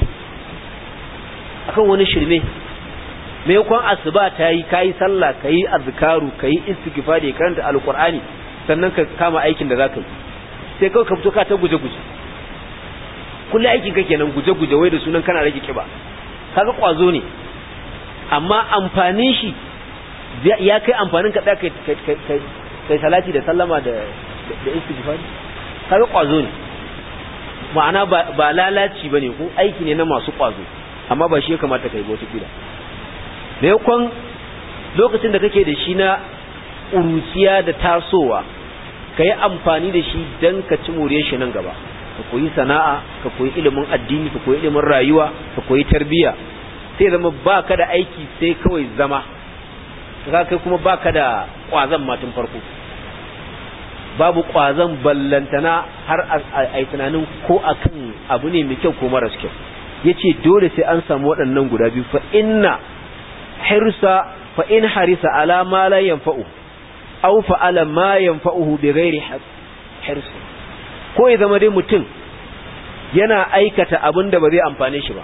akan wani shirme maimakon asuba ta yi kayi sallah kayi azkaru kayi istighfari karanta alqur'ani sannan ka kama aikin da zaka yi sai kawai ka fito ka ta guje-guje kullum aikin ka kenan guje-guje wai da sunan kana rage kiba kaga kwazo ne amma amfanin shi ya kai amfanin ka kai kai salati da sallama da da istighfari kaga kwazo ne ma'ana ba lalaci bane ko aiki ne na masu kwazo amma ba shi ya kamata kai ba wata kila maimakon lokacin da kake da shi na uruciya da tasowa ka yi amfani da shi don ka ci more shi nan gaba ka koyi sana'a ka koyi ilimin addini ka koyi ilimin rayuwa ka koyi tarbiyya sai zama ba ka da aiki sai kawai zama ka kai kuma ba ka da ƙwazon matan farko babu ƙwazon ballantana har a yi tunanin ko akan abu ne mai kyau ko maras kyau ya ce dole sai an samu waɗannan guda biyu fa inna hirsa fa in harisa ala ma la yanfa'u aw fa'ala ma yanfa'uhu bi ghairi hirs ko ya zama dai mutum yana aikata abin da ba zai amfane shi ba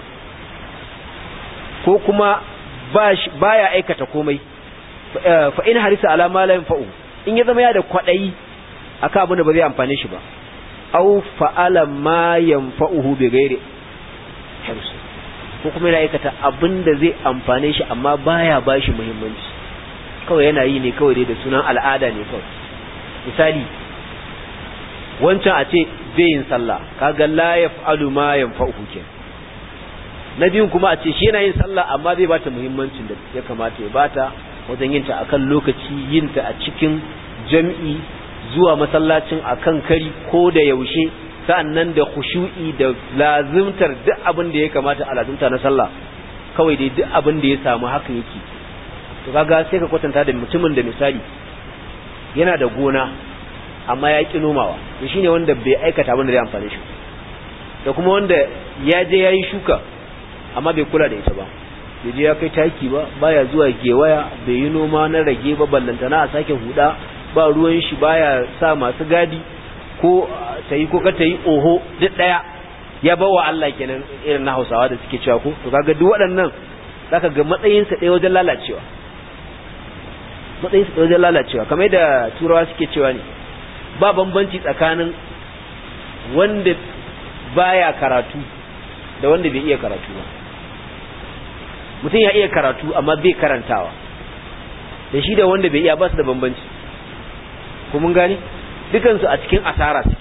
ko kuma baya aikata komai fa in harisa ala ma la yanfa'u in ya zama ya da kwadayi akan abin da ba zai amfane shi ba aw fa'ala ma yanfa'uhu bi ghairi hirs ko kuma yana aikata abin da zai amfane shi amma baya bashi muhimmanci kawai yana yi ne kawai dai da sunan al'ada ne kawai misali wancan a ce bai yin sallah kaga la yaf'alu ma yanfa'uhu kenan na biyun kuma a ce shi yana yin sallah amma zai bata muhimmancin da ya kamata ya bata wajen yin ta akan lokaci yin ta a cikin jam'i zuwa masallacin akan kari ko da yaushe sa'annan da khushu'i da lazimtar duk abin da ya kamata a lazimta na sallah kawai dai duk abin da ya samu haka yake to kaga sai ka kwatanta da mutumin da misali yana da gona amma ya ki nomawa to shine wanda bai aikata abin da zai amfane shi da kuma wanda ya je yayi shuka amma bai kula da ita ba bai je ya kai taki ba baya zuwa gewaya bai yi noma na rage ba ballantana a sake huda ba ruwan shi baya sa masu gadi ko ta yi ko ka ta yi oho duk daya ya bawa Allah kenan irin na Hausawa da suke cewa ko to kaga duk waɗannan zaka ga matsayin sa ɗaya wajen lalacewa matsayin sa ɗaya wajen lalacewa kamar da turawa suke cewa ne ba bambanci tsakanin wanda baya karatu da wanda bai iya karatu ba mutum ya iya karatu amma bai karantawa da shi da wanda bai iya ba su da bambanci ko mun gani dukansu a cikin asara suke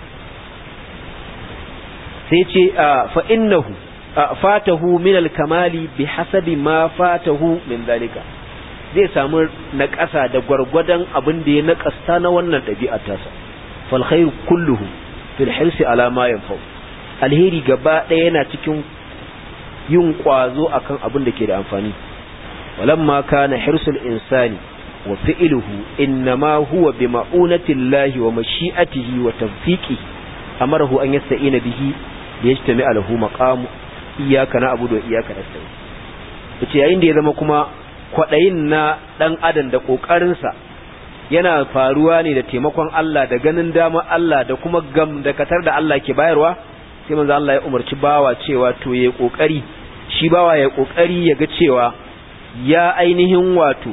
sai ce fa innahu fatahu min al-kamali bi hasabi ma fatahu min zalika zai samu naƙasa da gwargwadon abin da ya naƙasta na wannan ɗabi'a tasa fal khairu kulluhu fil hirsi ala ma yanfa'u alheri gaba ɗaya yana cikin yin ƙwazo akan abin da ke da amfani walamma kana hirsul insani wa fi'luhu innama huwa bi ma'unati llahi wa mashi'atihi wa tawfiqihi amarahu an yasta'ina bihi liyajtami lahu maqamu iyyaka na'budu wa iyyaka nasta'in yace yayin da ya zama kuma kwadayin na dan adam da kokarin sa yana faruwa ne da taimakon Allah da ganin dama Allah da kuma gam da katar da Allah ke bayarwa sai manzo Allah ya umarci bawa cewa to yayi kokari shi bawa ya kokari ya ga cewa ya ainihin wato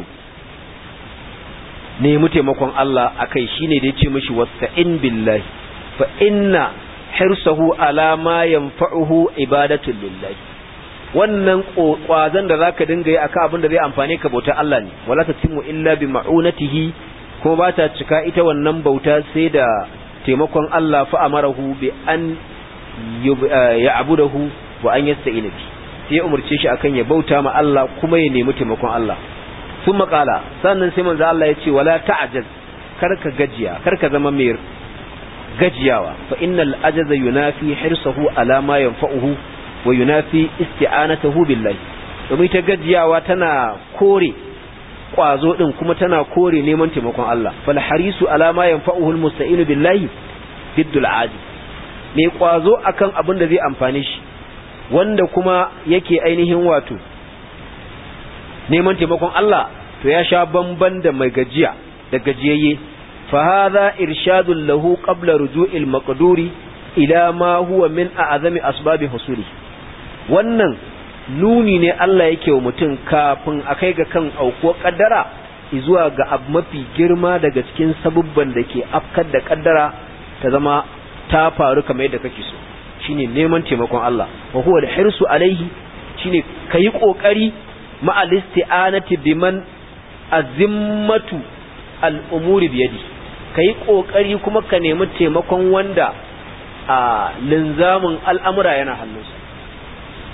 nemi taimakon Allah akai shine da yace mishi wasta'in billahi fa inna hirsahu ala ma yanfa'uhu ibadatu lillahi wannan kwazan da zaka dinga yi akan abin da zai amfane ka bauta Allah ne wala tatimu illa bi ma'unatihi kuma ba ta cika ita wannan bauta sai da taimakon Allah fa amarahu bi an ya'budahu wa an yasta'ina bi sai ya umurce shi akan ya bauta ma Allah kuma ya nemi taimakon Allah sun makala sannan sai manzo Allah ya ce wala ta'jaz karka gajiya karka zama mai gajiyawa fa innal ajaza yunafi hirsahu ala ma yanfa'uhu wa yunafi isti'anatahu billahi domin ta gajiyawa tana kore kwazo din kuma tana kore neman taimakon Allah fal harisu ala ma yanfa'uhu almusta'inu billahi diddul ajiz mai kwazo akan abin da zai amfane shi wanda kuma yake ainihin wato neman taimakon Allah to ya sha bamban da mai gajiya da gajiyayye fa hadha irshadun lahu qabla ruju'il maqduri ila ma huwa min a'zami asbabi husuli wannan nuni ne Allah yake wa mutum kafin a kai ga kan aukuwar kaddara zuwa ga abu mafi girma daga cikin sabubban da ke afkar da kaddara ta zama ta faru kamar yadda kake so shine neman taimakon Allah wa huwa al-hirsu alaihi shine kayi kokari ma al-isti'anati biman azimmatu al-umuri biyadi kayi kokari kuma ka nemi taimakon wanda a linzamin al'amura yana hannunsa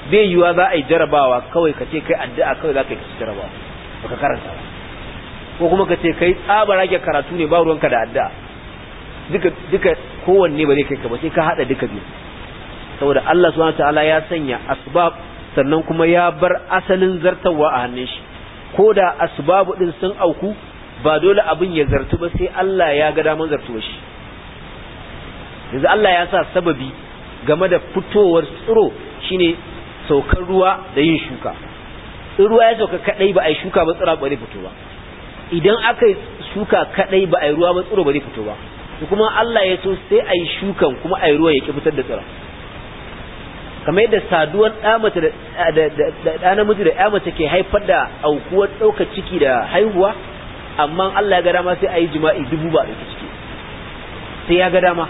bai yiwa za a yi jarabawa kawai ka ce kai addu'a kawai za ka yi kasu jarabawa baka karanta ba ko kuma ka ce kai tsaba rage karatu ne ba ruwanka da addu'a duka duka kowanne ba zai kai ka ba sai ka hada duka biyu saboda Allah subhanahu wataala ya sanya asbab sannan kuma ya bar asalin zartawa a hannun shi ko da asbabu din sun auku ba dole abin ya zartu ba sai Allah ya ga daman zartuwa shi yanzu Allah ya sa sababi game da fitowar tsiro shine saukar ruwa da yin shuka in ruwa ya sauka kadai ba a yi shuka ba tsira ba zai fito ba idan aka yi shuka kadai ba a yi ruwa ba tsiro ba zai fito ba kuma Allah ya so sai a yi shukan kuma a yi ruwa ya ki fitar da tsira kamar yadda saduwar ɗa mace da ɗa namiji da ɗa mace ke haifar da aukuwar ɗaukar ciki da haihuwa amma Allah ya ga dama sai a yi jima'i dubu ba ɗauki ciki sai ya ga dama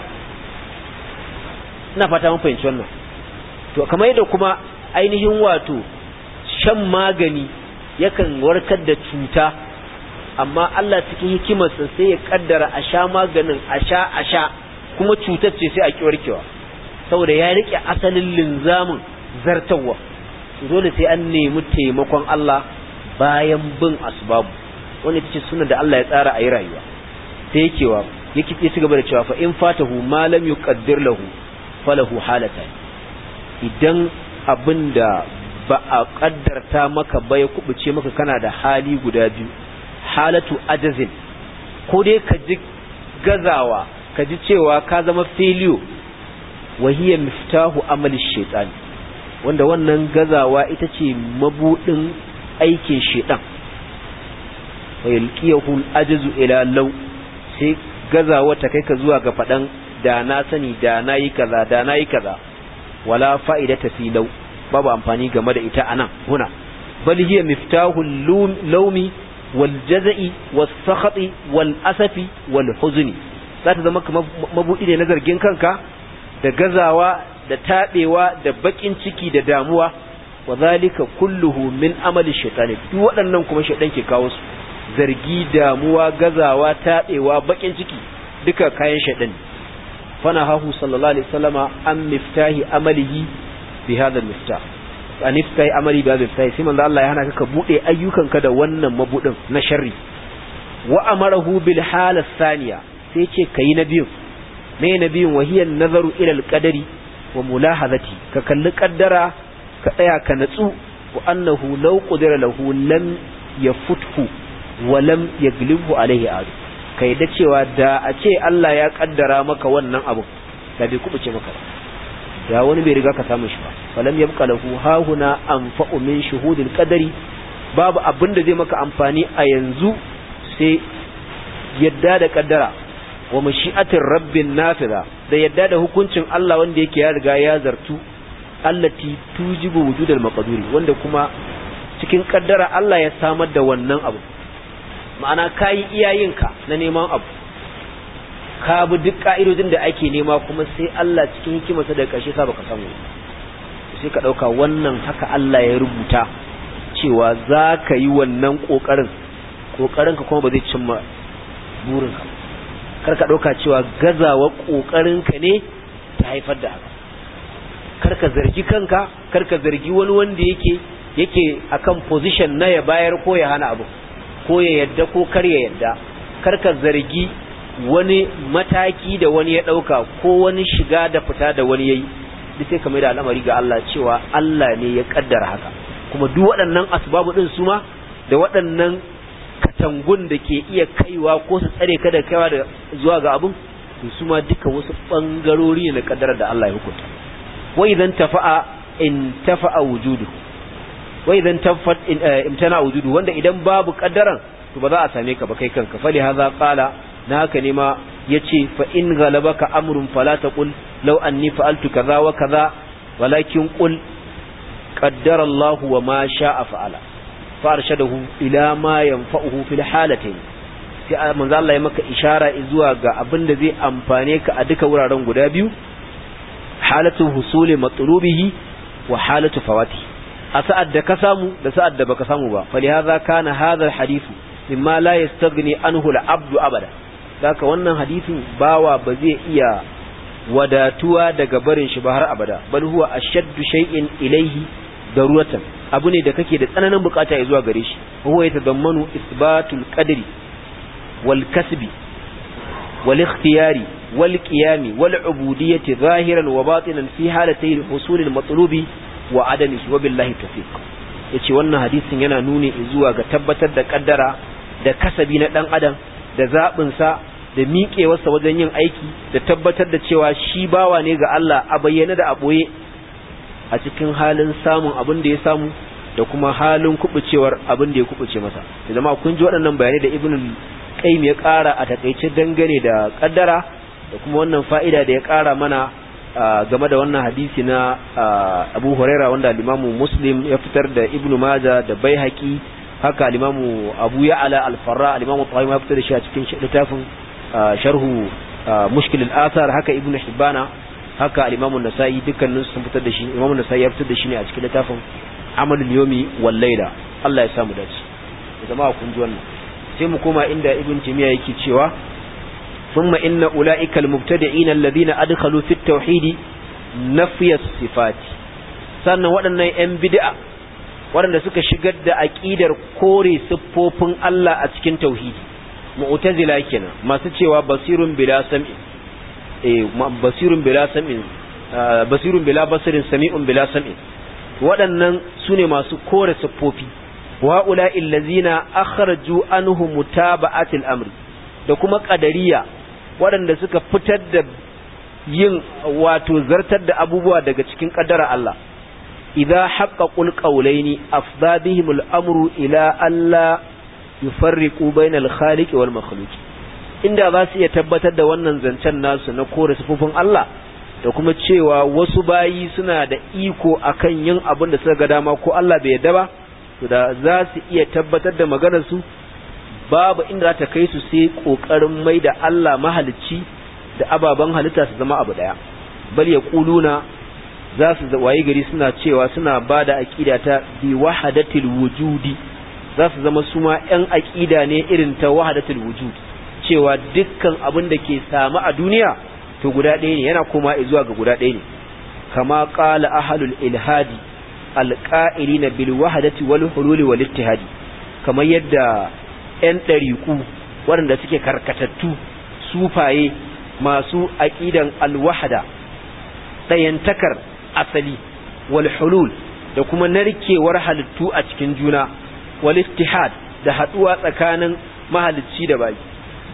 ina fata mun fahimci wannan to kamar yadda kuma ainihin wato shan magani yakan warkar da cuta amma Allah cikin hikimarsa sai ya kaddara a sha maganin a sha a sha kuma cutar ce sai a ki warkewa saboda ya rike asalin linzamin zartawa dole sai an nemi taimakon Allah bayan bin asbabu wanda ita ce suna da Allah ya tsara a yi rayuwa sai yake wa yake ci gaba da cewa fa in fatahu ma lam yuqaddir lahu falahu halatan idan abinda ba a kaddarta maka ba ya kubuce maka kana da hali guda biyu halatu ajazin ko dai ka ji gazawa ka ji cewa ka zama failure wahiyar miftahu amali shaitan wanda wannan gazawa ita ce mabudin aikin shaitan wa yalqiyahu al-ajzu ila law sai gazawa ta kai ka zuwa ga fadan da na sani da na yi kaza da na yi kaza wala fa'idata fi law babu amfani game da ita anan huna bal hiya miftahu lawmi wal jaza'i was sakhati wal asafi wal huzni za ta zama kamar mabudi ne na zargin kanka da gazawa da taɓewa da baƙin ciki da damuwa wa zalika kulluhu min amali shaitani duk waɗannan kuma shaitan ke kawo su zargi damuwa gazawa taɓewa baƙin ciki duka kayan shaitan fana hahu sallallahu alaihi wasallama an miftahi amalihi bi hadha miftah an miftahi amali bi hadha miftah sai manzo Allah ya hana ka bude ayyukanka da wannan mabudin na sharri wa amarahu bil hala thaniya sai ce kai na biyu me na biyun wahiyar nazaru ilal qadari wa mulahazati ka kalli kaddara ka tsaya ka natsu wa annahu law qudira lahu lam yafuthu wa lam yaglibhu alaihi adu kai da cewa da a ce Allah ya kaddara maka wannan abu da bai kubuce maka da wani bai riga ka samu shi ba falam yabqa lahu hahuna anfa'u min shuhudil qadari babu abin da zai maka amfani a yanzu sai yadda da kaddara wa mashi'atin rabbin nafiza da yadda da hukuncin Allah wanda yake ya riga ya zartu allati tujibu wujudal maqduri wanda kuma cikin kaddara Allah ya samar da wannan abu ma'ana kai iyayenka na neman abu ka bi duk ka'idodin da ake nema kuma sai Allah cikin hikimarsa da ƙarshe sa baka samu sai ka dauka wannan haka Allah ya rubuta cewa za ka yi wannan kokarin kokarin ka kuma ba zai cimma burinka ba karka ɗauka cewa gazawa ƙoƙarinka ne ta haifar da haka karka zargi kanka karka zargi wani wanda yake yake akan position na ya bayar ko ya hana abu ko ya yadda ko kar ya yadda karka zargi wani mataki da wani ya ɗauka ko wani shiga da fita da wani yayi duk sai kamar da al'amari ga Allah cewa Allah ne ya kaddara haka kuma duk waɗannan asbabu din su ma da waɗannan katangun da ke iya kaiwa ko su tsare ka da kaiwa da zuwa ga abun to su ma duka wasu bangarori ne na kaddarar da Allah ya hukunta wa idan tafa'a in tafa'a wujudu wa idan tafat imtana wujudu wanda idan babu kaddaran to ba za a same ka ba kai kanka fali hadha qala na haka ne ma yace fa in galabaka amrun fala taqul law anni fa'altu kaza wa kaza walakin qul qaddara Allah wa ma sha'a fa'ala farshadahu ila ma yanfa'uhu fil halatayn sai manzo Allah ya maka ishara zuwa ga abin da zai amfane ka a duka wuraren guda biyu halatu husuli matlubihi wa halatu fawati a sa'ad da ka samu da sa'ad da baka samu ba falihaza kana hadha alhadithu mimma la yastaghni anhu al-abdu abada saka wannan hadisin bawa ba zai iya wadatuwa daga barin shi ba har abada bal huwa ashaddu shay'in ilayhi daruratan abu ne da kake da tsananin bukata ya zuwa gare shi huwa yatadammanu isbatul qadri wal kasbi wal ikhtiyari wal qiyami wal ubudiyyati zahiran wa batinan fi halatay al husul al matlubi wa adamihi wa billahi tawfiq yace wannan hadisin yana nuni zuwa ga tabbatar da kaddara da kasabi na dan adam da zabin sa da miƙewarsa wajen yin aiki da tabbatar da cewa shi bawa ne ga Allah a bayyana da a ɓoye a cikin halin samun abin da ya samu da kuma halin kubucewar abin da ya kubuce masa da zama kun ji waɗannan bayanai da ibn qayyim ya ƙara a takaice dangane da kaddara da kuma wannan fa'ida da ya ƙara mana game da wannan hadisi na Abu Huraira wanda al Muslim ya fitar da Ibn Majah da Baihaqi haka al Abu Ya'la al-Farra al-Imam Tahawi ya fitar da shi a cikin littafin sharhu mushkil al-athar haka Ibn Hibbana haka al-Imam an-Nasa'i dukkanin sun fitar da shi Imam an-Nasa'i ya fitar da shi ne a cikin littafin Amalul Yawmi wal Layla Allah ya samu dace jama'a kun ji wannan sai mu koma inda Ibn Taymiyyah yake cewa ثم إن أولئك المبتدعين الذين أدخلوا في التوحيد نفي الصفات sannan waɗannan 'yan bid'a waɗanda suka shigar da aƙidar kore siffofin Allah a cikin tauhidi mu'tazila kenan masu cewa basirun bila sam'in eh basirun bila sam'in basirun bila basirin sami'un bila sam'in waɗannan sune masu kore siffofi wa ula'il ladzina akhraju anhu mutaba'atil amri da kuma qadariya waɗanda suka fitar da yin wato zartar da abubuwa daga cikin ƙaddara Allah idza haqqaqul qawlaini afda bihim al-amru ila alla yufarriqu bayna al-khaliq wal makhluq inda za su iya tabbatar da wannan zancen nasu na kore sufufin Allah da kuma cewa wasu bayi suna da iko akan yin abin da suka ga dama ko Allah bai yarda ba to da za su iya tabbatar da maganar su babu inda za ta kai su sai kokarin mai da Allah mahalicci da ababen halitta su zama abu daya bal ya kuluna za su waye gari suna cewa suna ba da aƙida ta bi wahadatil wujudi za su zama suma ‘yan aƙida ne irin ta wahadatil wujud cewa dukkan abin da ke samu a duniya to guda ɗaya ne yana koma zuwa ga guda ɗaya ne kama ƙala ahalul ilhadi alƙa'ili na bil wahadati wal hululi wal ittihadi kamar yadda ‘yan ɗariƙu waɗanda suke karkatattu sufaye masu aƙidan alwahada ɗayantakar asali wal hulul da kuma narkewar halittu a cikin juna wal ittihad da haɗuwa tsakanin mahalicci da baki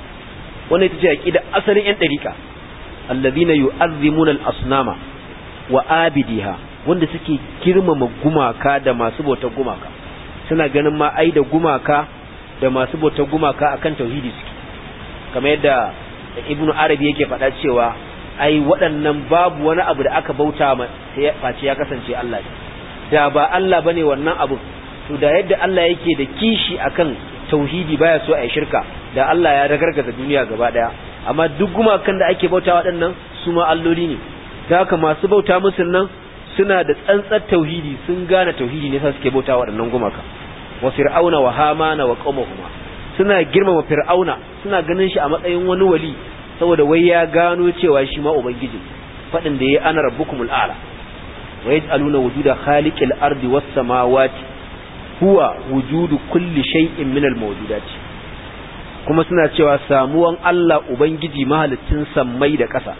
wannan ita ce aƙida asalin ‘yan ɗariƙa allazina yu'azzimuna al-asnama wa abidiha wanda suke girmama gumaka da masu bautar gumaka suna ganin ma ai da gumaka da masu bautar gumaka akan tauhidi suke kamar yadda ibnu arabi yake faɗa cewa ai waɗannan babu wani abu da aka bauta ma sai ya face ya kasance Allah ne da ba Allah bane wannan abu to da yadda Allah yake da kishi akan tauhidi baya so a yi shirka da Allah ya ragargaza duniya gaba daya amma duk gumakan da ake bauta waɗannan su ma alloli ne da haka masu bauta musu nan suna da tsantsar tauhidi sun gane tauhidi ne sai suke bauta waɗannan gumaka wa fir'auna wa hamana wa qaumahuma suna girmama fir'auna suna ganin shi a matsayin wani wali saboda wai ya gano cewa shi ma ubangiji fadin da yayi ana rabbukumul a'la wa yaj'aluna wujuda khaliqil ardi was samawati huwa wujudu kulli shay'in min al mawjudati kuma suna cewa samuwan Allah ubangiji mahalicin sammai da ƙasa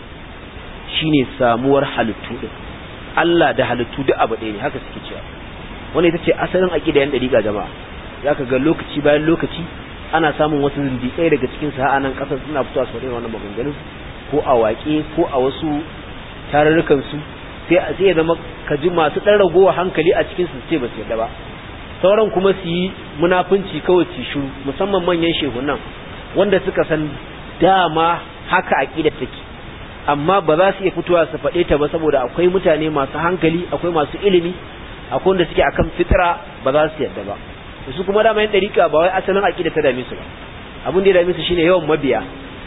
shine samuwar halittu din Allah da halittu duk abu ɗaya ne haka suke cewa wani ita ce asalin aqida yan dariƙa jama'a zaka ga lokaci bayan lokaci ana samun wasu zindiƙai daga cikin sa nan ƙasar suna fitowa su faɗin wannan maganganun ko a waƙe ko a wasu tarurrukan su sai sai ya zama ka ji masu ɗan ragowa hankali a cikin su ce ba su yadda ba sauran kuma su yi munafunci kawai su shiru musamman manyan shehunan wanda suka san dama haka aqidar take amma ba za su iya fitowa su faɗe ta ba saboda akwai mutane masu hankali akwai masu ilimi akwai wanda suke akan fitra ba za su yadda ba su kuma dama yin dariƙa ba wai asalin aqida ta dame su ba abin da ya dame su shine yawan mabiya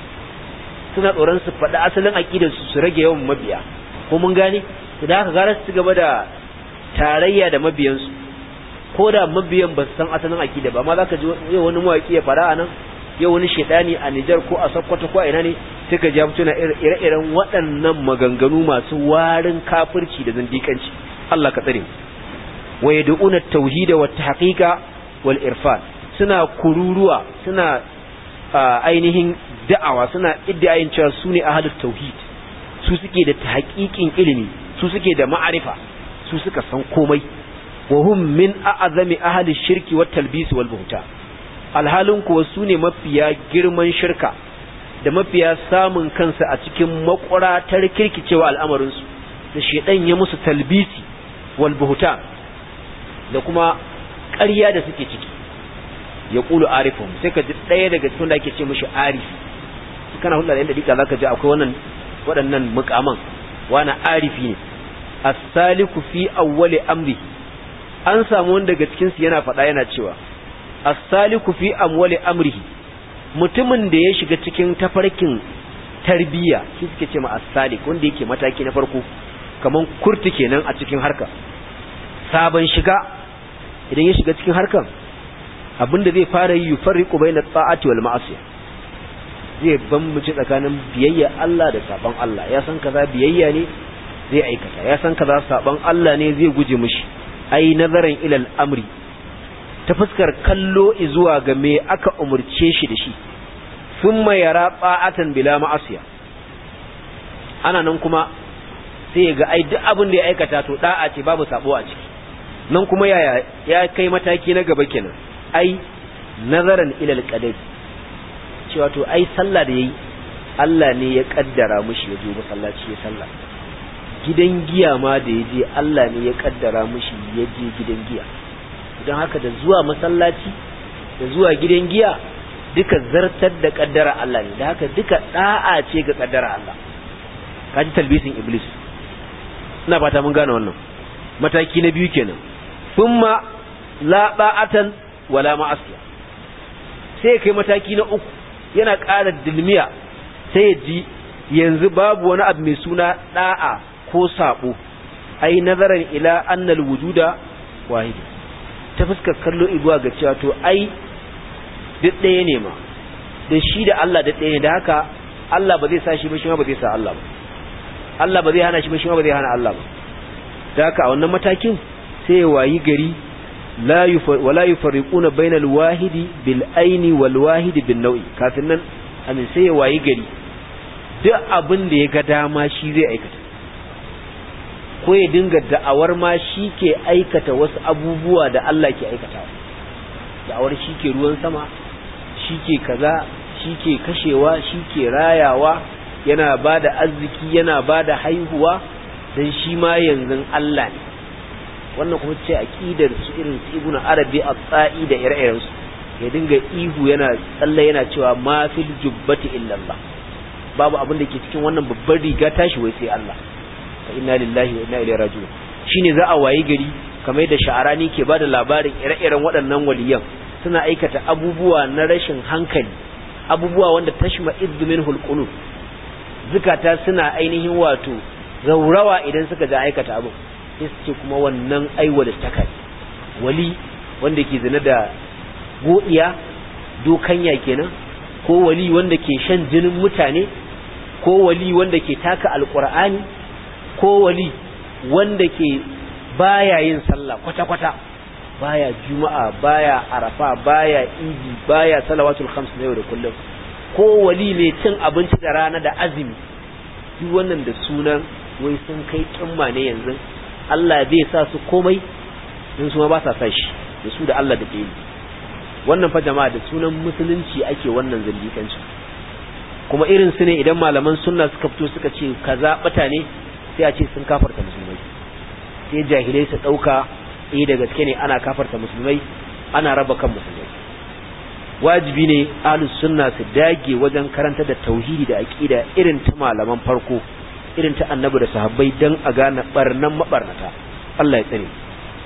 suna tsoron su faɗi asalin aqidar su su rage yawan mabiya ko mun gane to da haka gara su gaba da tarayya da mabiyansu ko da mabiyan ba su san asalin aqida ba amma zaka ji yau wani mawaki ya fara anan yau wani shedani a Nijar ko a Sokoto ko a ina ne sai ka ji ya fito na ire-iren waɗannan maganganu masu warin kafirci da zindikanci Allah ka tsare wa yad'una at-tauhid wa at-tahqiqa wal irfan suna kururuwa suna ainihin da'awa suna iddiayin cewa su ne ahlus tauhid su suke da tahqiqin ilimi su suke da ma'arifa su suka san komai wa hum min a'zami ahli shirki wat talbis wal buhta alhalin kuwa su ne mafiya girman shirka da mafiya samun kansa a cikin makwaratar kirkicewa al'amarinsu da shedan ya musu talbisi wal buhta da kuma ƙarya da suke ciki ya ƙulu arifun sai ka ji ɗaya daga cikin da ake ce mashi arifi kana hulɗa da yadda dika za ka ji akwai wannan waɗannan mukaman wani arifi ne as-saliku fi awwali amri an samu wanda daga cikin su yana faɗa yana cewa as-saliku fi amwali amrihi mutumin da ya shiga cikin tafarkin tarbiyya shi suke ce ma as-salik wanda yake mataki na farko kaman kurti kenan a cikin harka sabon shiga idan ya shiga cikin harkan abinda zai fara yi yufarriqu bayna ta'ati wal ma'asiyah zai bambance tsakanin biyayya Allah da saban Allah ya san kaza biyayya ne zai aikata ya san kaza saban Allah ne zai guje mishi ai nazarin ilal amri ta fuskar kallo zuwa ga me aka umurce shi da shi thumma yara ta'atan bila ma'asiya ana nan kuma sai ga ai duk abin da ya aikata to da'a ce babu sabo a ciki nan kuma yaya ya kai mataki na gaba kenan ai nazaran ilal qadari cewa to ai sallah da yayi Allah ne ya kaddara mushi ya je masallaci ya sallah gidan giya ma da ya je Allah ne ya kaddara mushi ya je gidan giya don haka da zuwa masallaci da zuwa gidan giya duka zartar da kaddara Allah ne da haka duka da'a ce ga kaddara Allah kaji talbisin iblis ina fata mun gane wannan mataki na biyu kenan thumma la ba'atan wala ma'asiya sai kai mataki na uku yana ƙara dilmiya sai ya ji yanzu babu wani abu mai suna da'a ko sabo ai nazaran ila annal wujuda wahid ta fuskar kallo ibuwa ga cewa to ai duk ɗaya ne ma da shi da Allah duk ɗaya ne da haka Allah ba zai sa shi ba shi ma ba zai sa Allah ba Allah ba zai hana shi ba shi ma ba zai hana Allah ba da haka a wannan matakin sai ya wayi gari la wala yufarriquna bainal wahidi bil aini wal wahidi bin nau'i kafin nan amin sai ya wayi gari duk abin da ya ga dama shi zai aikata ko ya dinga da'awar ma shi ke aikata wasu abubuwa da Allah ke aikatawa da'awar shi ke ruwan sama shi ke kaza shi ke kashewa shi ke rayawa yana ba da arziki yana ba da haihuwa don shi ma yanzu Allah ne wannan kuma ce aqidar su irin su ibnu arabi at-ta'i da ire-iren su ya dinga ihu yana tsalle yana cewa ma fil jubbati illa Allah babu abin da ke cikin wannan babbar riga tashi wai sai Allah fa inna lillahi wa inna ilaihi raji'un shine za a wayi gari kamar da sha'arani ke bada labarin ire-iren waɗannan waliyan suna aikata abubuwa na rashin hankali abubuwa wanda tashma iddu minhul qulub zukata suna ainihin wato zaurawa idan suka ga aikata abu sai su ce kuma wannan aiwa da takai wali wanda ke zina da godiya dokanya kenan ko wali wanda ke shan jinin mutane ko wali wanda ke taka alqur'ani ko wali wanda ke baya yin sallah kwata-kwata baya juma'a baya arafa baya idi baya salawatul khams na yau da kullum ko wali mai cin abinci da rana da azumi duk wannan da sunan wai sun kai kimma ne yanzu Allah zai sa su komai in su ma ba sa sa shi da su da Allah da ke yi wannan fa jama'a da sunan musulunci ake wannan zindikanci kuma irin su ne idan malaman sunna suka fito suka ce kaza bata ne sai a ce sun kafarta musulmai sai jahilai su dauka eh da gaske ne ana kafarta musulmai ana raba kan musulmai wajibi ne ahlus sunna su dage wajen karanta da tauhidi da aqida irin ta malaman farko irin ta annabi da sahabbai dan a gane barnan mabarnata Allah ya tsare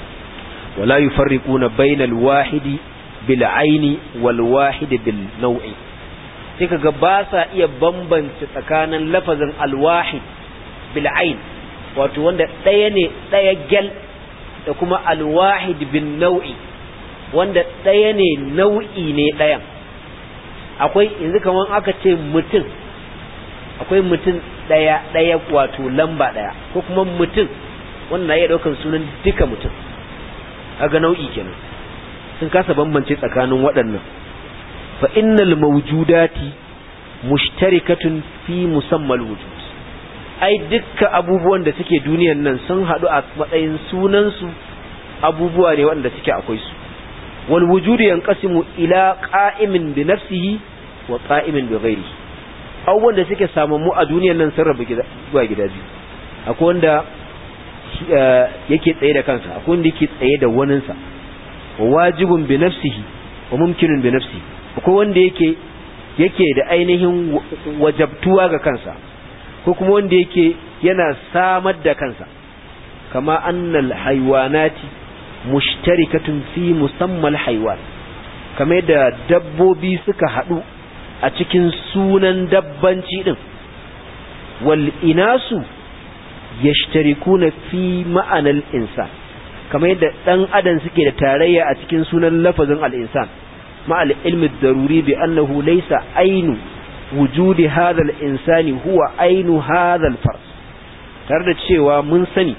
wala yufarriquna bainal wahidi bil aini wal wahidi bil naw'i sai kaga ba sa iya bambance tsakanin lafazin al wahid bil ain wato wanda ɗaya ne ɗaya gel da kuma al wahid bin nau'i wanda ɗaya ne nau'i ne ɗayan akwai yanzu kamar aka ce mutum akwai mutum ɗaya ɗaya wato lamba ɗaya ko kuma mutum wanda na iya ɗaukar sunan duka mutum kaga nau'i kenan sun kasa bambance tsakanin waɗannan fa innal mawjudati mushtarikatun fi musammal wujud ai dukkan abubuwan da suke duniyan nan sun haɗu a matsayin sunansu abubuwa ne waɗanda suke akwai su wal wujudu yanqasimu ila qa'imin bi nafsihi wa qa'imin bi ghairihi abubuwan da suke samammu a duniyan nan sun rabu zuwa gida biyu akwai wanda yake tsaye da kansa akwai wanda yake tsaye da waninsa wa wajibun bi nafsihi wa mumkinun bi nafsihi akwai wanda yake yake da ainihin wajabtuwa ga kansa ko kuma wanda yake yana samar da kansa kama annal haywanati mushtarikatun fi musammal haywan kamar da dabbobi suka hadu a cikin sunan dabbanci din wal inasu yashtarikuna fi ma'anal insan kamar yadda dan adam suke da tarayya a cikin sunan lafazin al-insan ma'al ilmi daruri bi annahu laysa ainu wujudi hadha al-insani huwa ainu hadha al-fars tare da cewa mun sani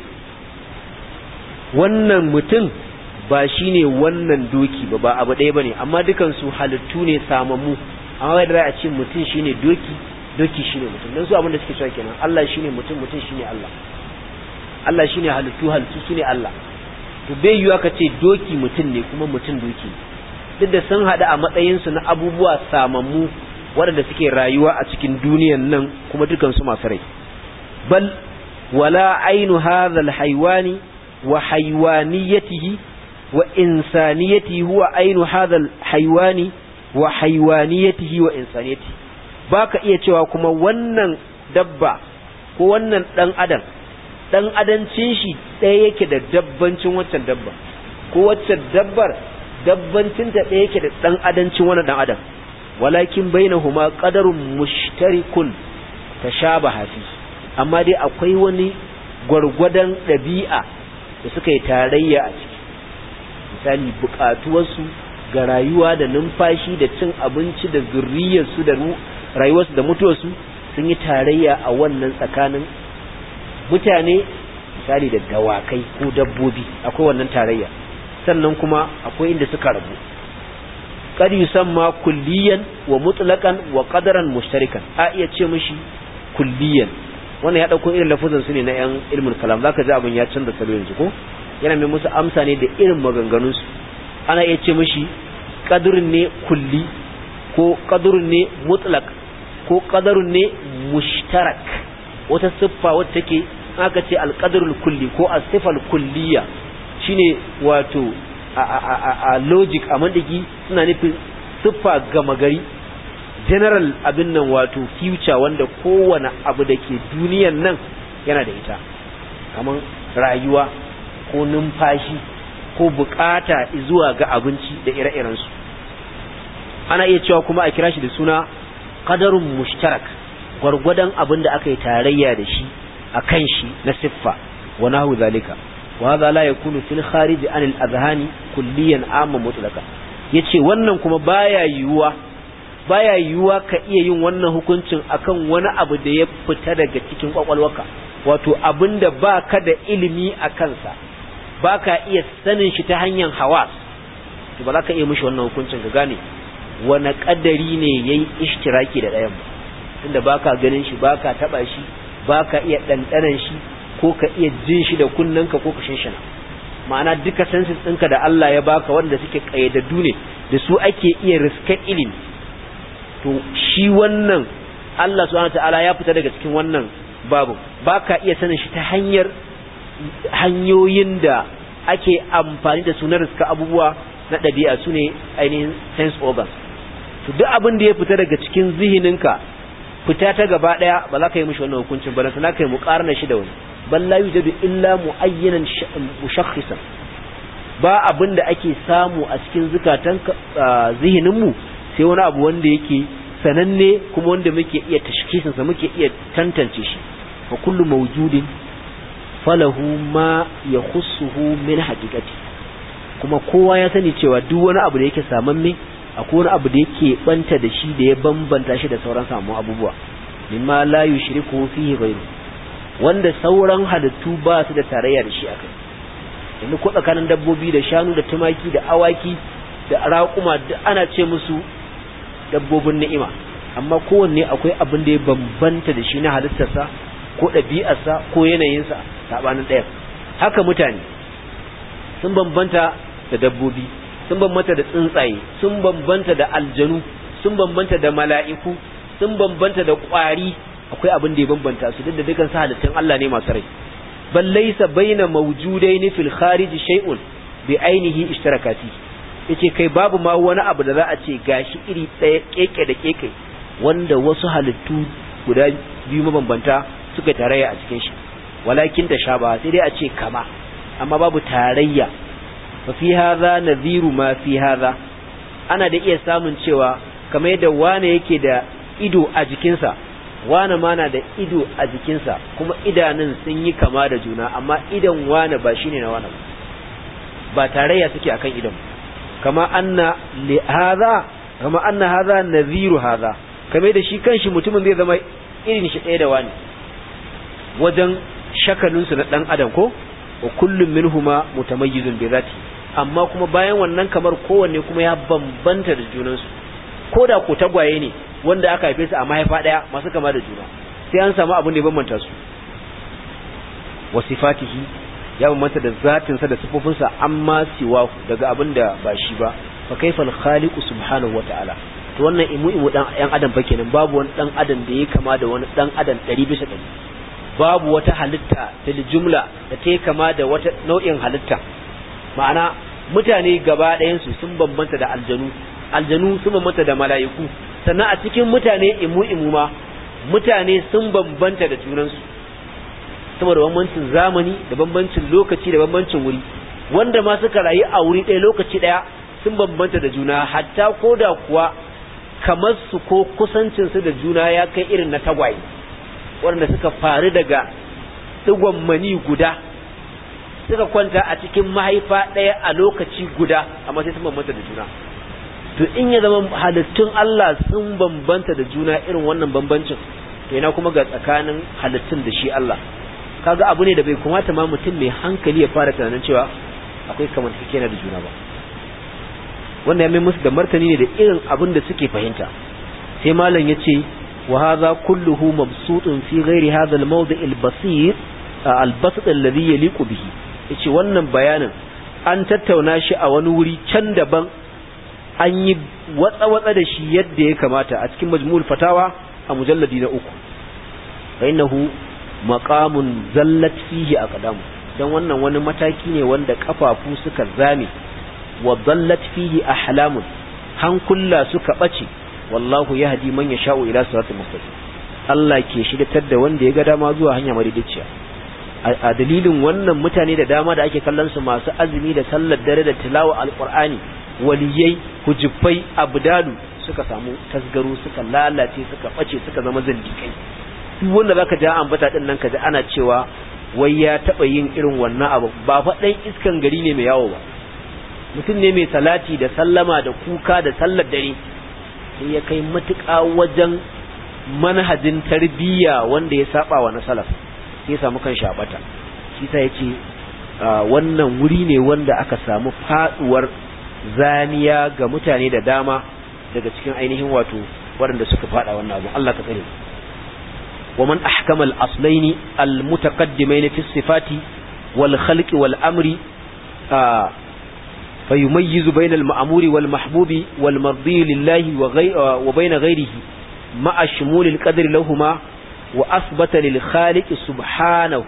wannan mutum ba shine wannan doki ba ba abu ɗaya bane amma dukan su halittu ne samammu amma da a ce mutum shine doki doki shine mutum dan su abin da suke cewa kenan Allah shine mutum mutum shine Allah Allah shine halittu halittu shine Allah to bai yiwa ka ce doki mutum ne kuma mutum doki duk da sun hada a matsayin su na abubuwa samammu waɗanda suke rayuwa a cikin duniyan nan kuma dukan su masu rai bal wala ainu hadha alhaywani wa haywaniyatihi wa insaniyatihi huwa ainu hadha alhaywani wa haywaniyatihi wa insaniyatihi baka iya cewa kuma wannan dabba ko wannan dan adam dan adancin shi ɗaya yake da dabbancin waccan dabba ko waccan dabbar dabbancin ta ɗaya yake da dan adancin wannan dan adam walakin bainahuma qadarun mushtarikun tashabaha fi amma dai akwai wani gwargwadon ɗabi'a da suka yi tarayya a ciki misali buƙatuwarsu ga rayuwa da numfashi da cin abinci da zurriyarsu da rayuwarsu da mutuwarsu sun yi tarayya a wannan tsakanin mutane misali da dawakai ko dabbobi akwai wannan tarayya sannan kuma akwai inda suka rabu qad yusamma kulliyan wa mutlaqan wa qadaran mushtarikan a iya ce mishi kulliyan wannan ya dauko irin lafazin su ne na yan ilmul kalam zaka ji abin ya canza salo yanzu ko yana mai musu amsa ne da irin maganganun su ana iya ce mishi qadrun ne kulli ko qadrun ne mutlaq ko qadarun ne mushtarak wata siffa wacce take aka ce alqadrul kulli ko as-sifal kulliya shine wato a logic a mandiki suna nufin siffa gama gari general abin nan wato future wanda kowane abu da ke duniyan nan yana da ita kamar rayuwa ko numfashi ko bukata zuwa ga abinci da ire-irensu ana iya cewa kuma a kira shi da suna qadarun mushtarak gwargwadon abin da aka yi tarayya da shi a kan shi na siffa wa nahu zalika wa hadha la yakunu fil kharij an al adhani kulliyan amma mutlaka yace wannan kuma baya yiwuwa baya yiwuwa ka iya yin wannan hukuncin akan wani abu da ya fita daga cikin kwakwalwarka wato abinda baka da ilimi a kansa baka iya sanin shi ta hanyar hawas to ba za ka iya mishi wannan hukuncin ka gane wani kadari ne yayi ishtiraki da ɗayan tunda baka ganin shi baka taba shi baka iya ɗanɗanan shi ko ka iya jin shi da kunnanka ko ka shinshina ma'ana duka senses ɗinka da Allah ya baka wanda suke ƙayyadaddu ne da su ake iya riskar ilimi to shi wannan Allah subhanahu ta'ala ya fita daga cikin wannan babu baka iya sanin shi ta hanyar hanyoyin da ake amfani da su na riska abubuwa na ɗabi'a su ne ainihin sense organs to duk abin da ya fita daga cikin zihininka fita ta gaba ɗaya ba za ka yi mishi wannan hukuncin ba na ka yi muƙarna shi da wani bal la yujadu illa muayyanan mushakhisan ba abin da ake samu a cikin zukatan zihinin mu sai wani abu wanda yake sananne kuma wanda muke iya tashkisin sa muke iya tantance shi fa kullu mawjudin falahu ma yakhussuhu min haqiqati kuma kowa ya sani cewa duk wani abu da yake samamme akwai wani abu da yake banta da shi da ya bambanta shi da sauran samu abubuwa mimma la yushriku fihi ghayru wanda sauran halittu ba su da tarayya da shi akai yanzu ko tsakanin dabbobi da shanu da tumaki da awaki da raƙuma da ana ce musu dabbobin ni'ima amma kowanne akwai abin da ya bambanta da shi na halittarsa ko ɗabi'arsa ko yanayinsa saɓanin ɗaya haka mutane sun bambanta da dabbobi sun bambanta da tsuntsaye sun bambanta da aljanu sun bambanta da mala'iku sun bambanta da ƙwari akwai abin da ya bambanta su duk da dukan sa halittun Allah ne masu rai bal laysa baina mawjudain fil kharij shay'un bi ainihi ishtirakati yace kai babu ma wani abu da za a ce gashi iri ɗaya keke da keke wanda wasu halittu guda biyu mabambanta suka tarayya a cikin shi walakin da shaba sai dai a ce kama amma babu tarayya fa fi hadha nadhiru ma fi hadha ana da iya samun cewa kamar yadda wane yake da ido a jikinsa wane ma na da ido a jikinsa kuma idanun sun yi kama da juna amma idan wane ba shine na wane ba tarayya suke akan idan kama anna li hadha kama anna hadha nadhiru hadha kamar da shi kanshi mutumin zai zama irin shi ɗaya da wani wajen shakalinsu na ɗan adam ko wa kullum minhuma mutamayyizun bi zati amma kuma bayan wannan kamar kowanne kuma ya bambanta da junansu ko da ko tagwaye ne wanda aka haife su a mahaifa ɗaya masu kama da juna sai an samu abin da ya bambanta su wa sifatihi ya bambanta da zatinsa da sifofinsa amma siwahu daga abin da ba shi ba fa kaifal khaliqu subhanahu wa ta'ala to wannan imu imu dan yan adam fa kenan babu wani dan adam da ya kama da wani dan adam 100 bisa 100 babu wata halitta fil jumla da ta kama da wata nau'in halitta ma'ana mutane gaba ɗayan su sun bambanta da aljanu aljanu sun bambanta da mala'iku sannan a cikin mutane imu imu ma mutane sun bambanta da junansu saboda bambancin zamani da bambancin lokaci da bambancin wuri wanda ma suka rayu a wuri ɗaya lokaci ɗaya sun bambanta da juna hatta ko da kuwa kamar su ko kusancinsu da juna ya kai irin na tagwaye waɗanda suka faru daga digon mani guda suka kwanta a cikin mahaifa ɗaya a lokaci guda amma sai sun bambanta da juna to in ya zama halittun Allah sun bambanta da juna irin wannan bambancin to yana kuma ga tsakanin halittun da shi Allah kaga abu ne da bai kamata ma mutum mai hankali ya fara tunanin cewa akwai kamar na da juna ba wannan ya mai musu da martani ne da irin abin da suke fahimta sai malam ya ce wa hadha kulluhu mabsutun fi ghairi hadha al-mawdi' al-basir al-basit alladhi yaliqu bihi yace wannan bayanin an tattauna shi a wani wuri can daban an yi watsa-watsa da shi yadda ya kamata a cikin majmu'ul fatawa a mujalladi na uku fa innahu maqamun zallat fihi aqdamu dan wannan wani mataki ne wanda kafafu suka zame wa dallat fihi ahlamun hankulla suka bace wallahu yahdi man yasha'u ila siratal mustaqim Allah ke shigatar da wanda ya ga dama zuwa hanya madaidaiciya a dalilin wannan mutane da dama da ake kallon su masu azumi da sallar dare da tilawa alqur'ani waliyai hujufai abdalu suka samu tasgaro suka lalace suka bace suka zama zindikai duk wanda zaka ja ambata din nan kaji ana cewa wai ya taba yin irin wannan abu ba fa dan iskan gari ne mai yawo ba mutum ne mai salati da sallama da kuka da sallar dare sai ya kai matuƙa wajen manhajin tarbiyya wanda ya saba wa na salaf sai ya samu kan shabata shi sa yace wannan wuri ne wanda aka samu faduwar zaniya ga mutane da dama daga cikin ainihin wato waɗanda suka fada wannan abu Allah ka tsare ومن أحكم الأصلين المتقدمين في الصفات والخلق والأمر آه فيميز بين المأمور والمحبوب والمرضي لله وغي وبين غيره مع شمول القدر لهما وأثبت للخالق سبحانه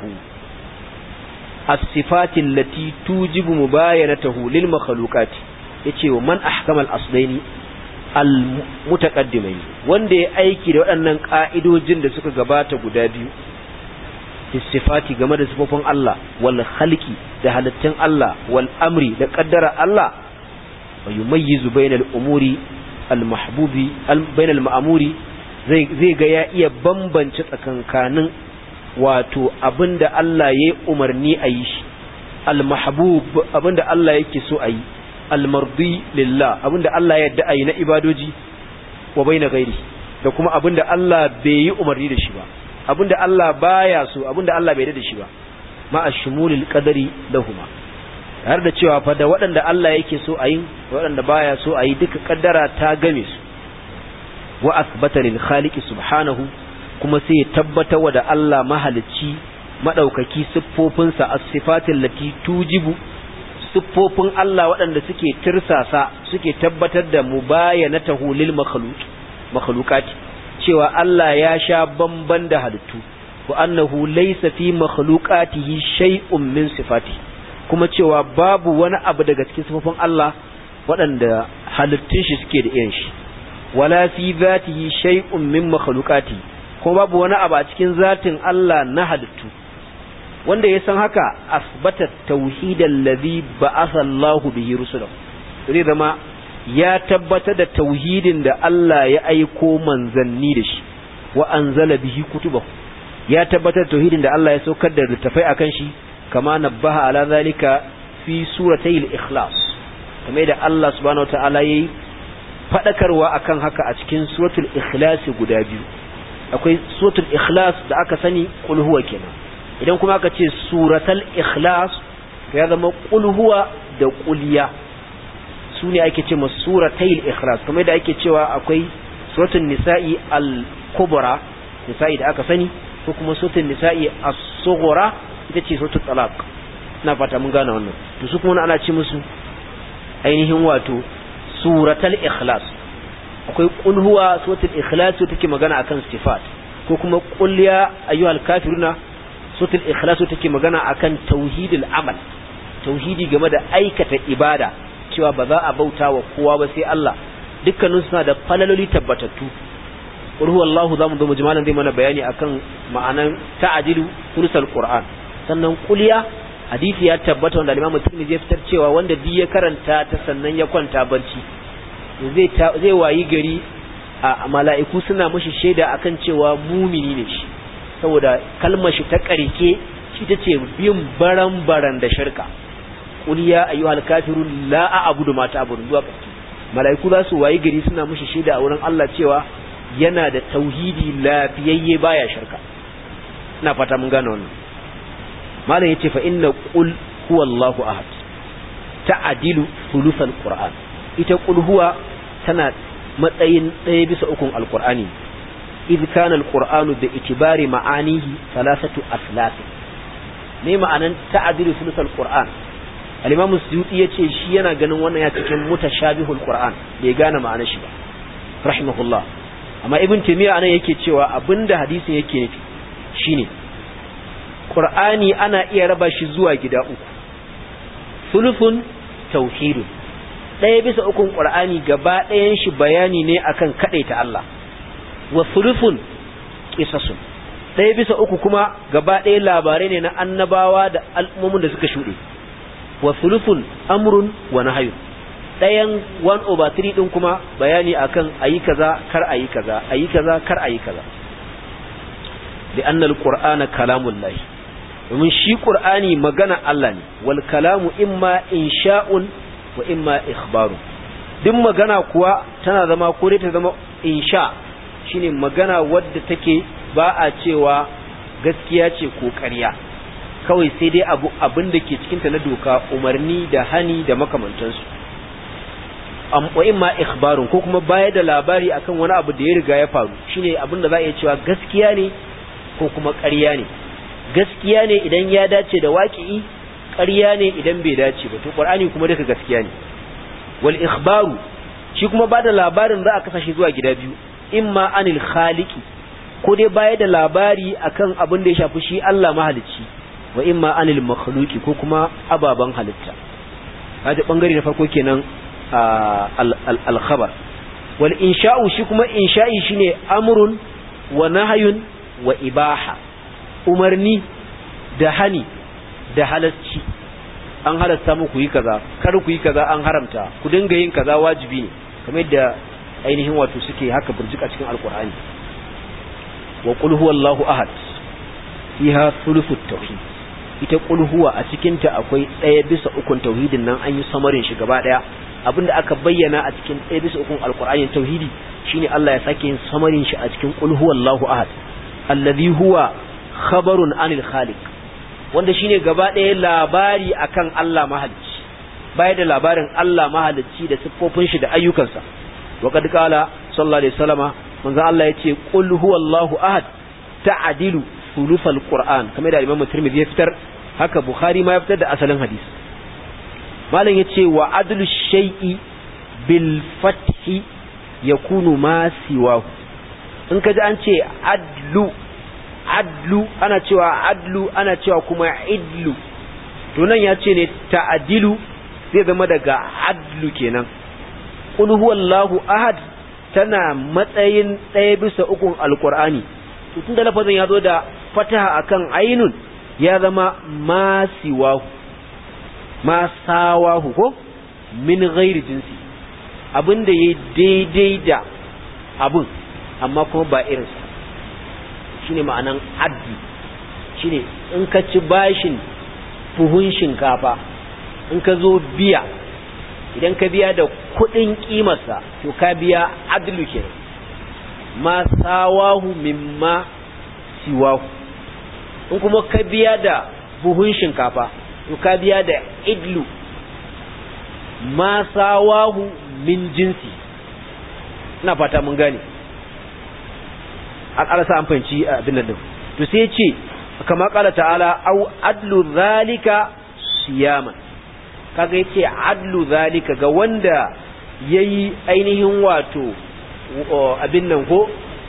الصفات التي توجب مباينته للمخلوقات يتي ومن أحكم الأصلين almutaqaddimai wanda ya aiki da waɗannan ka'idojin da suka gabata guda biyu istifati game da sifofin Allah wal khalqi da halittun Allah wal amri da qaddara Allah wa yumayyizu bainal umuri al mahbubi bainal ma'muri zai zai ga ya iya bambance tsakankanin wato abinda Allah yayi umarni a yi shi al mahbub abinda Allah yake so a yi almardi lillah abinda Allah ya yarda ayi na ibadoji wa baina gairi da kuma abinda Allah bai yi umarni da shi ba abinda Allah baya so abinda Allah bai yarda da shi ba ma ashmulil qadari lahuma har da cewa fa da waɗanda Allah yake so a yi waɗanda baya so a yi duka kaddara ta game su wa asbata lil khaliqi subhanahu kuma sai ya tabbata wa da Allah mahalicci madaukaki siffofinsa as-sifatil lati tujibu siffofin Allah waɗanda suke tirsasa suke tabbatar da mubayanatahu lil makhluq makhluqati cewa Allah ya sha bamban da halittu wa annahu laysa fi makhluqatihi shay'un min sifati kuma cewa babu wani abu daga cikin sifofin Allah waɗanda halittun shi suke da irin shi wala fi zatihi shay'un min makhluqati kuma babu wani abu a cikin zatin Allah na halittu wanda ya san haka asbata tauhidal ladhi ba'atha Allahu bihi rusulahu zai zama ya tabbatar da tauhidin da Allah ya aiko manzanni da shi wa anzala bihi kutubahu ya tabbatar da tauhidin da Allah ya saukar da littafai akan shi kama nabbaha ala zalika fi suratay al-ikhlas kamar da Allah subhanahu wataala yayi fadakarwa akan haka a cikin suratul ikhlas guda biyu akwai suratul ikhlas da aka sani qul huwa kenan idan kuma aka ce suratul ikhlas ya zama qul huwa da quliya su ne ake ce suratayil ikhlas kamar da ake cewa akwai suratul nisa'i al-kubra nisa'i da aka sani ko kuma suratul nisa'i as-sughra ita ce suratul talaq ina fata mun gane wannan to su kuma ana ce musu ainihin wato suratul ikhlas akwai qul huwa suratul ikhlas take magana akan sifat ko kuma qul ya ayyuhal kafiruna suratul ikhlas take magana akan tauhidul amal tauhidi game da aikata ibada cewa ba za a bauta wa kowa ba sai Allah dukkanin suna da falaloli tabbatattu ruhu Allahu zamu zo mujmalan zai mana bayani akan ma'anan ta'adilu sursal Qur'an sannan kuliya hadisi ya tabbata wanda Imam Tirmidhi ya fitar cewa wanda duk ya karanta ta sannan ya kwanta barci zai zai wayi gari a mala'iku suna mishi shaida akan cewa mumini ne shi saboda kalmar shi ta karke shi tace bin baran baran da shirka qul ya ayyuhal kafirun la a'budu ma ta'budun zuwa ƙarshe mala'iku za su wayi gari suna mushi shaida a wurin Allah cewa yana da tauhidi lafiyayye baya shirka ina fata mun gane wannan malam yace fa inna qul huwallahu ahad ta'dilu thuluthal qur'an ita qul huwa tana matsayin ɗaya bisa ukun alqur'ani idh kana alqur'anu bi itibari ma'anihi thalathatu aslath me ma'anan ta'dilu thuluthal qur'an al-imam suyuti yace shi yana ganin wannan ya cikin mutashabihul qur'an bai gane ma'anar shi ba rahimahullah amma ibn taymiya anan yake cewa abinda hadisin yake nufi shine qur'ani ana iya raba shi zuwa gida uku sulufun tauhidun ɗaya bisa ukun qur'ani gaba ɗayan shi bayani ne akan kadaita Allah wa sulufun qisasun ɗaya bisa uku kuma gaba ɗaya labarai ne na annabawa da al'ummomin da suka shuɗe wa sulufun amrun wa nahyun ɗayan 1 over 3 ɗin kuma bayani akan ayi kaza kar ayi kaza ayi kaza kar ayi kaza da annal qur'ana kalamullahi domin shi qur'ani magana Allah ne wal kalamu imma insha'un wa imma ikhbaru duk magana kuwa tana zama ko dai ta zama insha shine magana wadda take ba a cewa gaskiya ce ko ƙarya kawai sai dai abu abin da ke cikinta na doka umarni da hani da makamantansu wa imma ikhbarun ko kuma bayar da labari akan wani abu da ya riga ya faru shine abin da za a iya cewa gaskiya ne ko kuma ƙarya ne gaskiya ne idan ya dace da waƙi'i ƙarya ne idan bai dace ba to qur'ani kuma duka gaskiya ne wal ikhbaru shi kuma ba da labarin za a kasa shi zuwa gida biyu imma anil khaliqi ko dai bayar da labari akan abin da ya shafi shi Allah mahalicci wa imma anil makhluqi ko kuma ababan halitta kaje bangare na farko kenan al khabar wal insha'u shi kuma insha'i shine amrun wa nahyun wa ibaha umarni da hani da halasci an halasta muku yi kaza kar ku yi kaza an haramta ku dinga yin kaza wajibi ne kamar yadda ainihin wato suke haka burjika cikin alqur'ani wa qul huwallahu ahad fiha thuluthut tauhid ita qul huwa a cikin ta akwai ɗaya bisa ukun tauhidin nan an yi samarin shi gaba daya abinda aka bayyana a cikin ɗaya bisa ukun alqur'ani tauhidi shine Allah ya sake yin samarin shi a cikin qul huwallahu ahad alladhi huwa khabarun anil khaliq wanda shine gaba ɗaya labari akan Allah mahalicci baya da labarin Allah mahalicci da siffofin shi da ayyukansa wa kad qala sallallahu alaihi wasallama manzo Allah yace qul huwallahu ahad ta'dilu thuluthal qur'an kamar da Imam Tirmidhi ya fitar haka Bukhari ma ya fitar da asalin hadisi malam yace wa adlu shay'i bil fathi yakunu ma siwahu in ka ji an ce adlu adlu ana cewa adlu ana cewa kuma idlu to nan ya ce ne ta'adilu zai zama daga adlu kenan qul huwallahu ahad tana matsayin ɗaya bisa ukun alqur'ani to tunda lafazin ya zo da fataha akan ainun ya zama masiwahu masawahu ko min ghairi jinsi abinda yayi daidai da abun amma kuma ba irinsa shine ma'anan addi shine in ka ci bashin buhun shinkafa in ka zo biya idan ka biya da kudin kimarsa to ka biya adlu kenan ma sawahu mimma siwahu in kuma ka biya da buhun shinkafa to ka biya da idlu ma sawahu min jinsi ina fata mun gane an alasa an fahimci abin nan to sai ce kama kala ta'ala au adlu zalika siyaman kaga yace adlu zalika ga wanda yayi ainihin wato abin nan ko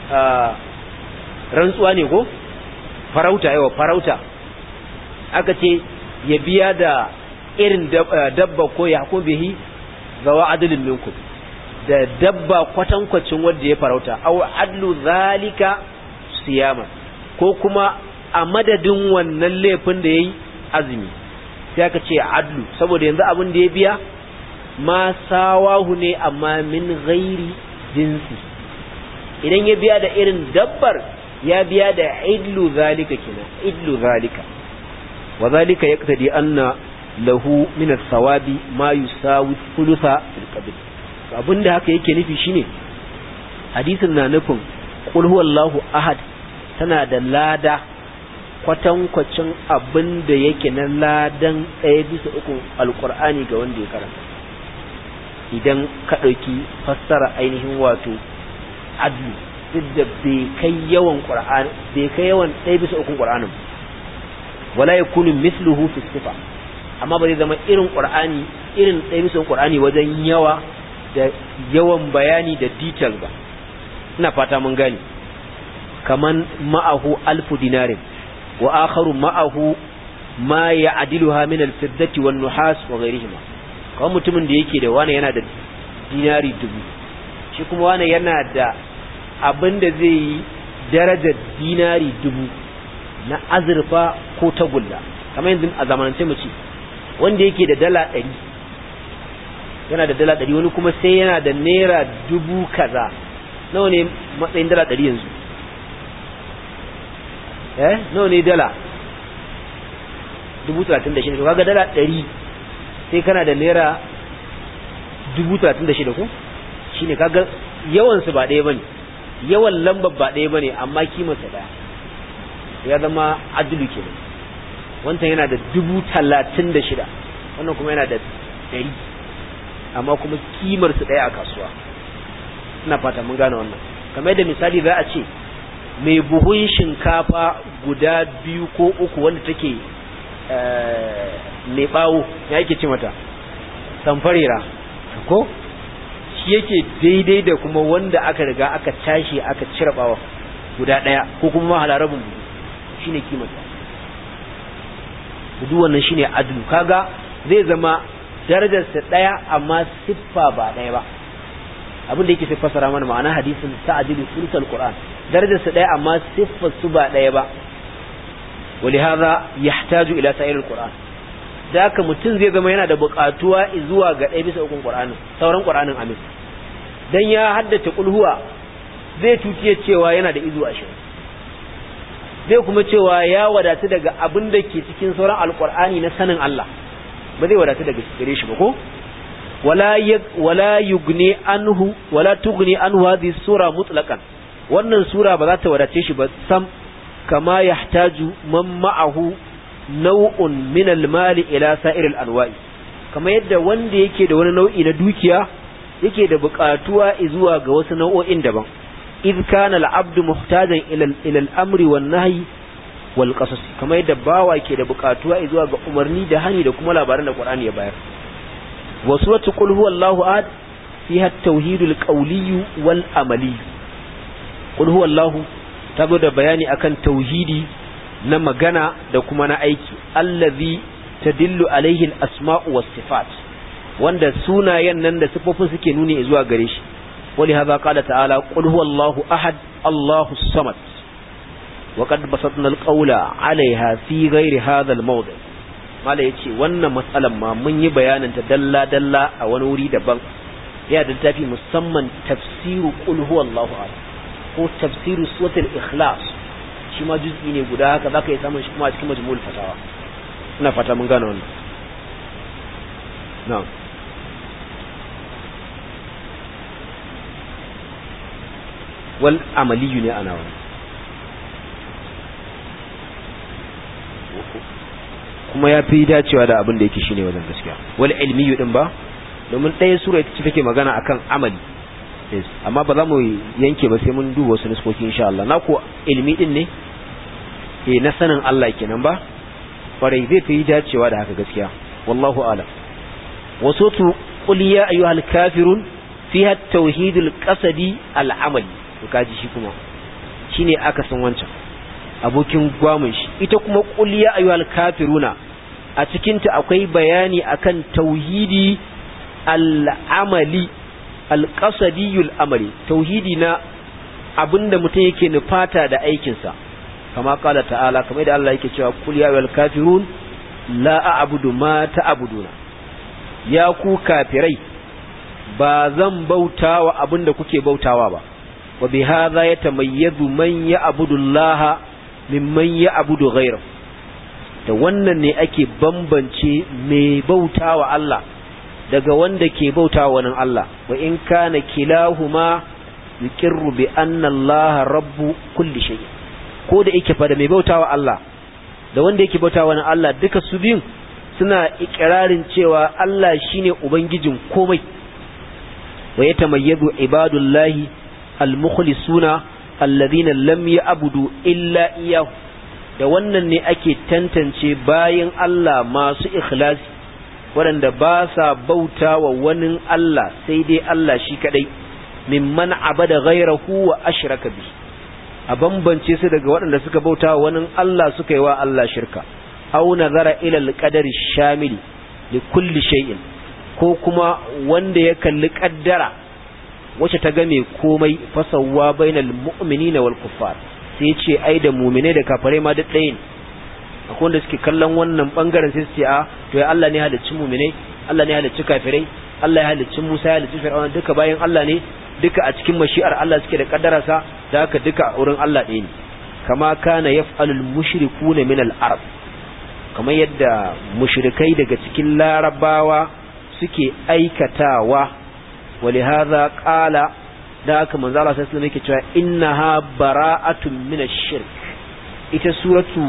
rantsuwa ne ko farauta yawa farauta aka ce ya biya da irin dabba ko ya ko bihi zawa adalin minkum da dabba kwatankwacin wanda ya farauta aw adlu zalika siyama ko kuma a madadin wannan laifin da yayi azumi sai aka ce adlu saboda yanzu abin da ya biya ma sawahu ne amma min ghairi jinsi idan ya biya da irin dabbar ya biya da idlu zalika kina idlu zalika wa zalika yaqtadi anna lahu min as-sawabi ma yusawi thulutha fil qabr abinda haka yake nufi shine hadisin na nufin qul huwallahu ahad tana da lada kwatankwacin abin da yake na ladan ɗaya bisa uku alkur'ani ga wanda ya karanta idan ka ɗauki fassara ainihin wato adlu duk da bai kai yawan qur'ani bai kai yawan ɗaya bisa uku qur'anin wala yakunu mithluhu fi sifa amma ba zai zama irin qur'ani irin ɗaya bisa qur'ani wajen yawa da yawan bayani da detail ba ina fata mun gani kaman ma'ahu alfu dinarin wa akharu ma'ahu ma ya'diluha min al-fiddati wan nuhas wa ghayrihima kawai mutumin da yake da wani yana da dinari dubu shi kuma wani yana da abin da zai yi darajar dinari dubu na azurfa ko tagulla kamar yanzu a zamanance mu ce wanda yake da dala ɗari yana da dala ɗari wani kuma sai yana da naira dubu kaza nawa ne matsayin dala ɗari yanzu eh nawa ne dala dubu talatin da shida to kaga dala ɗari sai kana da naira dubu talatin da shida ko shine kaga yawansu ba ɗaya bane yawan lambar ba ɗaya bane amma kimarsa ɗaya ya zama adulu kenan wancan yana da dubu talatin da shida wannan kuma yana da ɗari amma kuma kimarsu ɗaya a kasuwa ina fata mun gane wannan kamar da misali za a ce mai buhun shinkafa guda biyu ko uku wanda take mai bawo ya yake ce mata samfarera ko shi yake daidai da kuma wanda aka riga aka tashi aka cire bawa guda daya ko kuma halarabin buhu shine kimanta duk wannan shine adlu kaga zai zama darajarsa daya amma siffa ba daya ba abin da yake sai fasara mana ma'ana hadisin ta'dilu sulsal qur'an darajarsa daya amma siffar su ba daya ba ولهذا يحتاج الى سائر القران da haka mutum zai zama yana da buƙatuwa zuwa ga ɗaya bisa ukun ƙur'anin sauran ƙur'anin amin dan ya haddace kulhuwa zai tuciye cewa yana da izu ashirin zai kuma cewa ya wadatu daga abin da ke cikin sauran alƙur'ani na sanin Allah ba zai wadatu daga gare shi ba ko wala wala yugni anhu wala tugni anhu hadhihi sura mutlaqan wannan sura ba za ta wadace shi ba sam kama yahtaju man ma'ahu nau'un min al-mali ila sa'ir al-anwa'i kamar yadda wanda yake da wani nau'i na dukiya yake da buƙatuwa zuwa ga wasu nau'o'in daban id kana al-abdu muhtajan ila ila al-amri wan nahyi wal qasas kamar yadda bawa ke da buƙatuwa zuwa ga umarni da hani da kuma labaran da Qur'ani ya bayar wa suratu qul huwallahu ahad fiha at-tauhid al-qawli wal amali qul huwallahu tabo da bayani akan tauhidi na magana da kuma na aiki allazi tadillu alaihi al-asma'u was-sifat wanda sunayen nan da sifofin suke nuni zuwa gare shi wali hadha qala ta'ala qul huwallahu ahad allahu samad wa qad basatna al-qawla 'alayha fi ghairi hadha al-mawdi' mala yace wannan matsalan ma mun yi bayanin ta dalla dalla a wani wuri daban ya da tafi musamman tafsiru qul huwallahu ahad ko tafsiru suratul ikhlas shi ma juz'i ne guda haka zaka yi samun shi kuma a cikin majmu'ul fatawa ina fata mun gane wannan na'am wal amaliyu ne ana wani kuma ya fi dacewa da abin da yake shine wajen gaskiya wal ilmiyu din ba domin ɗaya sura ita ce take magana akan amali yes amma ba za mu yanke ba sai mun duba wasu nuskoki insha Allah na ko ilmi din ne eh na sanin Allah kenan ba kwarai zai fi dacewa da haka gaskiya wallahu alam wasu tu qul ya ayyuhal kafirun fiha tauhidul qasadi al amali to kaji shi kuma shine aka san wancan abokin gwamun shi ita kuma qul ya ayyuhal kafiruna a cikin ta akwai bayani akan tauhidi al amali al qasadiyul amali tauhidi na abinda mutum yake nufata da aikinsa kama kala ta'ala kamar da Allah yake cewa kul ya wal kafirun la a'budu ma ta'buduna ya ku kafirai ba zan bautawa abinda kuke bautawa ba wa bi hadha yatamayyazu man ya'budu Allah mimman ya'budu ghayrahu da wannan ne ake bambance mai bautawa Allah daga wanda ke bautawa wani Allah wa in kana kilahuma yuqirru bi anna Allah rabbu kulli shay'in ko da yake fa da mai bautawa Allah da wanda yake bautawa wani Allah duka su biyun suna ikirarin cewa Allah shine ubangijin komai wa yatamayyazu ibadullahi almukhlisuna alladhina lam ya'budu illa iyyahu da wannan ne ake tantance bayan Allah masu ikhlasi waɗanda ba sa bautawa wani Allah sai dai Allah shi kadai mimman abada ghayrahu wa ashraka bihi a bambance su daga waɗanda suka bauta wani Allah suka yi wa Allah shirka au nazara ila alqadari shamili li kulli shay'in ko kuma wanda ya kalli kaddara wacce ta game komai fasawwa bainal mu'minina wal kuffar sai ce ai da mu'mine da kafare ma duk ɗaya ne akwai wanda suke kallon wannan bangaren sai su ce a to ya Allah ne halicci mu'mine Allah ne halicci kafirai Allah ya halicci Musa ya halicci Fir'auna duka bayan Allah ne duka a cikin mashi'ar Allah suke da kaddararsa da haka duka wurin Allah ɗaya ne kama kana yaf'alul mushrikuna min al-arab kamar yadda mushrikai daga cikin larabawa suke aikatawa ولهذا قال da haka manzo Allah sallallahu alaihi wasallam yake cewa innaha bara'atun min ash-shirk ita suratu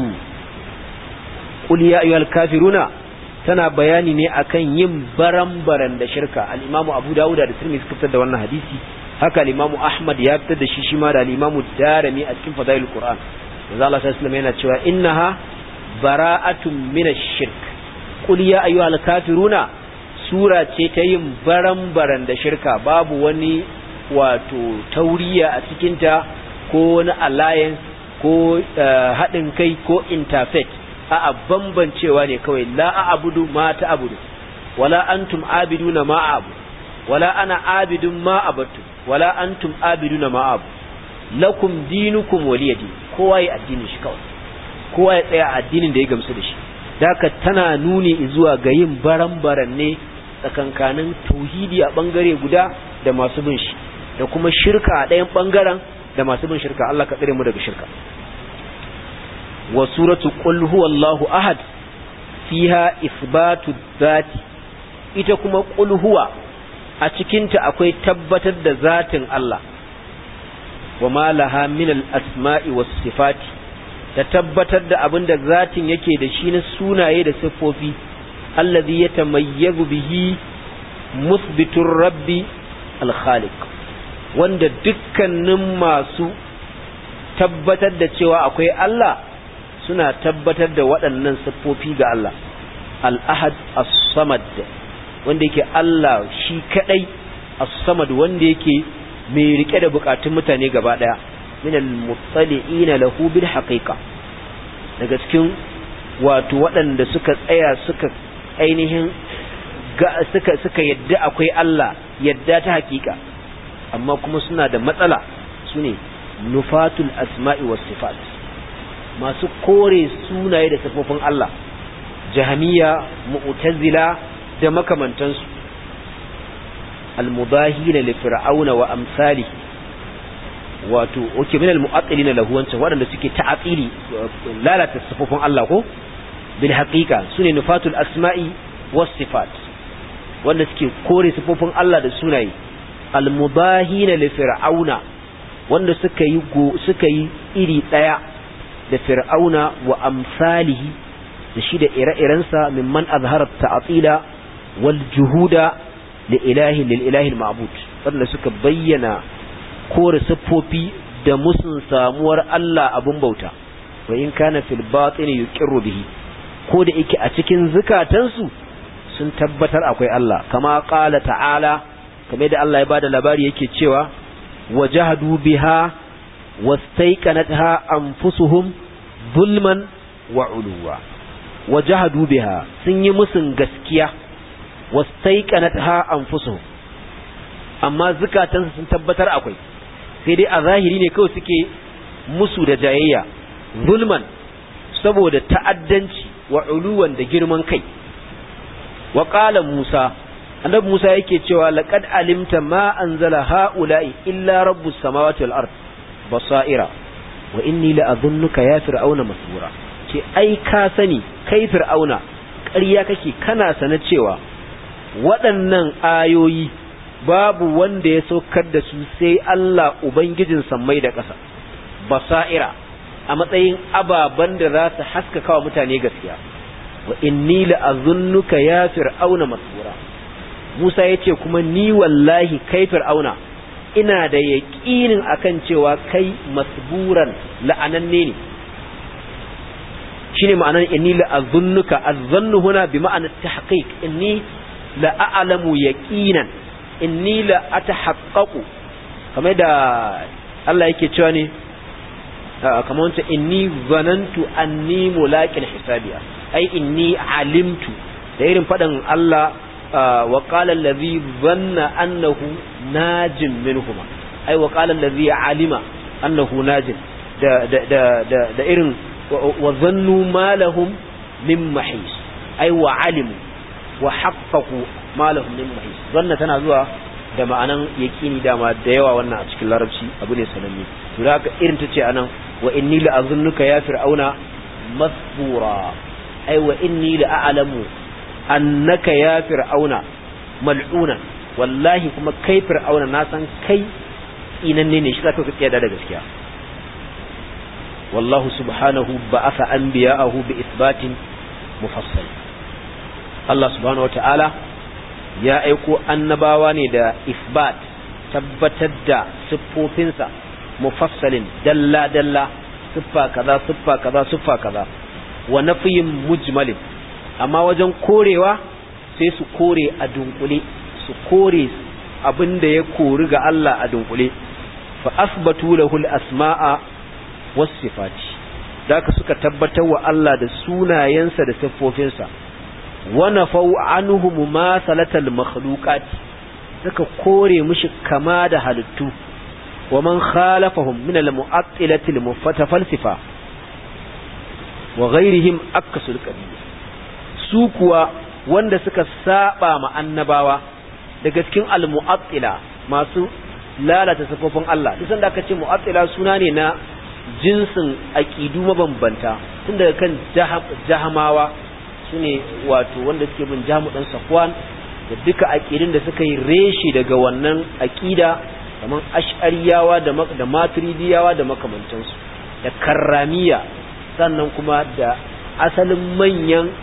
qul ya ayyuhal kafiruna tana bayani ne akan yin baran-baran da shirka al-imamu Abu Dawud da Tirmidhi suka fitar da wannan hadisi haka al-imamu Ahmad ya fitar da shi shi ma da al-imamu Darimi a cikin Fadailul Qur'an manzo Allah sallallahu alaihi wasallam yana cewa innaha bara'atun min ash-shirk qul ya ayyuhal kafiruna sura ce ta yin baran-baran da shirka babu wani wato tauriya a cikinta ko wani alliance ko haɗin kai ko interfaith a bambancewa ne kawai la a abudu ma ta abudu wala antum abiduna ma abu wala ana abidun ma abatu wala antum abiduna ma abu lakum dinukum waliyadi kowa ya addinin shi kawai kowa ya tsaya addinin da ya gamsu da shi daka tana nuni zuwa ga yin baran-baran ne tsakankanin tauhidi a bangare guda da masu bin shi da kuma shirka a ɗayan bangaren da masu bin shirka Allah ka tsare mu daga shirka wa suratu qul huwallahu ahad fiha isbatu dhati ita kuma qul huwa a cikin ta akwai tabbatar da zatin Allah wa ma laha min al-asma'i was sifati da tabbatar da abin da zatin yake da shi na sunaye da siffofi alladhi yatamayyazu bihi musbitur rabbi al-khaliq wanda dukkanin masu tabbatar da cewa akwai Allah suna tabbatar da waɗannan siffofi ga Allah al-ahad as-samad wanda yake Allah shi kadai as-samad wanda yake mai rike da bukatun mutane gaba daya min al-muttali'ina lahu bil haqiqa daga cikin wato waɗanda suka tsaya suka ainihin suka suka yadda akwai Allah yadda ta hakika amma kuma suna da matsala sune nufatul asma'i was sifat masu kore sunaye da sifofin Allah jahamiya mu'tazila da makamantansu almudahina li fir'auna wa amsali wato oke min almu'attilina lahu wancan waɗanda suke ta'atili lalata sifofin Allah ko bil haqiqa sune nufatul asma'i was sifat wanda suke kore sifofin Allah da sunaye almudahina li fir'auna wanda suka yi suka yi iri daya da fir'auna wa amsalihi da shi da ire-irensa mimman azhara ta'atila wal juhuda li ilahi lil ilahi al ma'bud wanda suka bayyana kore siffofi da musun samuwar Allah abun bauta wa in kana fil batin yuqirru bihi ko da yake a cikin zukatansu sun tabbatar akwai Allah kama qala ta'ala kamar da Allah ya bada labari yake cewa wajahadu biha wastaiqanatha anfusuhum zulman wa uluwa wajahadu biha sun yi musun gaskiya wastaiqanatha anfusuhum amma zukatansu sun tabbatar akwai sai dai a zahiri ne kawai suke musu da jayayya zulman saboda ta'addanci wa uluwan da girman kai wa qala Musa annabi Musa yake cewa laqad alimta ma anzala haula'i illa rabbus samawati wal ard basaira wa inni la adhunnuka ya fir'auna masbura ce ai ka sani kai fir'auna ƙarya kake kana sana cewa waɗannan ayoyi babu wanda ya saukar da su sai Allah ubangijin sammai da ƙasa basaira a matsayin ababan da za su haskaka wa mutane gaskiya wa inni la azunnuka ya fir'auna masbura Musa yace kuma ni wallahi kai fir'auna ina da yaqinin akan cewa kai masburan la'ananne ne shine ma'anar inni la azunnuka azzannu huna bi ma'anar tahqiq inni la a'lamu yaqinan inni la atahaqqaqu kamar da Allah yake cewa ne kamar wanta inni zanantu anni mulaqin hisabiya ai inni alimtu da irin fadan Allah wa qala allazi dhanna annahu najin minhuma ai wa qala allazi alima annahu najin da da da da irin wa zannu ma lahum min mahis ai wa alimu wa haqqaqu ma lahum min mahis zanna tana zuwa da ma'anan yaqini dama da yawa wannan a cikin larabci abu ne sananne to haka irin tace anan wa inni la azunnuka ya fir'auna masbura ai wa inni la a'lamu annaka ya fir'auna mal'una wallahi kuma kai fir'auna na san kai inanne ne shi zaka ka tsaya da gaskiya wallahu subhanahu ba'atha anbiya'ahu bi isbatin mufassal Allah subhanahu wata'ala ya aiko annabawa ne da isbat tabbatar da siffofinsa mufassalin dalla dalla siffa kaza siffa kaza siffa kaza wa nafiyin mujmalin amma wajen korewa sai su kore a dunkule su kore abinda ya kori ga Allah a dunkule fa asbatu lahu al-asma'a was sifati daka suka tabbatar wa Allah da sunayensa da siffofinsa wa nafau anhu mumasalatal makhluqat suka kore mishi kama da halittu ومن خالفهم من المعطلة المتفلسفة وغيرهم أكس القبيل سوكوا wanda suka saba ma annabawa daga cikin almu'attila masu lalata sifofin Allah duk sanda aka ce mu'attila suna ne na jinsin aqidu mabambanta tun daga kan jahamawa sune wato wanda suke bin jamu dan safwan da duka aqidin da suka yi reshi daga wannan aqida kamar ash'ariyawa da da maturidiyawa da makamantansu da karramiya sannan kuma da asalin manyan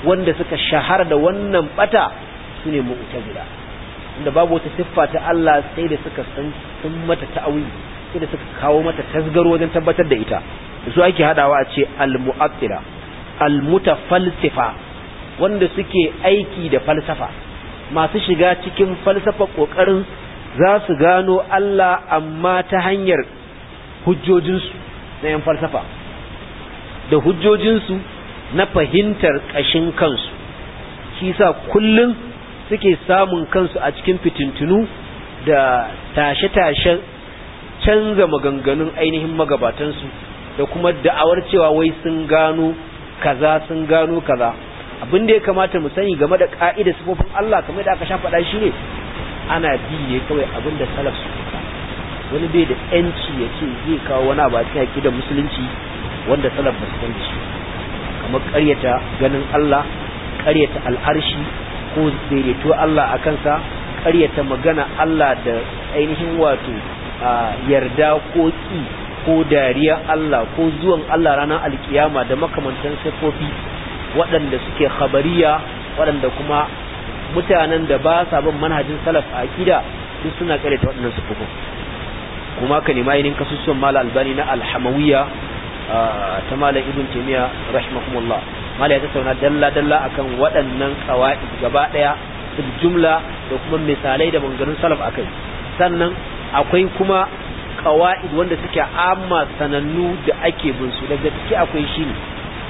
wanda suka shahara da wannan bata sune mu'tazila inda babu wata siffa ta Allah sai da suka san sun mata ta'awili sai da suka kawo mata tasgaro wajen tabbatar da ita da su ake hadawa a ce al-mu'attila al-mutafalsifa wanda suke aiki da falsafa masu shiga cikin falsafa kokarin za su gano Allah amma ta hanyar hujjojinsu na yan falsafa da hujjojinsu na fahimtar ƙashin kansu shi sa kullum suke samun kansu a cikin fitintunu da tashe-tashen canza maganganun ainihin magabatansu da kuma da'awar cewa wai sun gano kaza sun gano kaza abin da ya kamata mu sani game da ka'ida sifofin Allah kamar da aka sha faɗa shi ne ana bi ne kawai abin da salaf su wani bai da yanci ya ce zai kawo wani abu a cikin aqidar musulunci wanda salaf ba su san shi kamar ƙaryata ganin Allah ƙaryata al'arshi ko daidaito Allah a kansa ƙaryata magana Allah da ainihin wato yarda ko ƙi ko dariya Allah ko zuwan Allah ranar alkiyama da makamantan siffofi waɗanda suke khabariya waɗanda kuma mutanen da ba sa bin manhajin salaf a akida duk suna ƙaryata waɗannan siffofin kuma ka nema ainihin kasusuwan mala albani na alhamawiya ta mala ibn taymiya rahimahumullah mala ya tattauna dalla dalla akan waɗannan qawaid gaba daya fil jumla da kuma misalai da maganganun salaf akai sannan akwai kuma qawaid wanda suke amma sanannu da ake bin su daga ciki akwai shi ne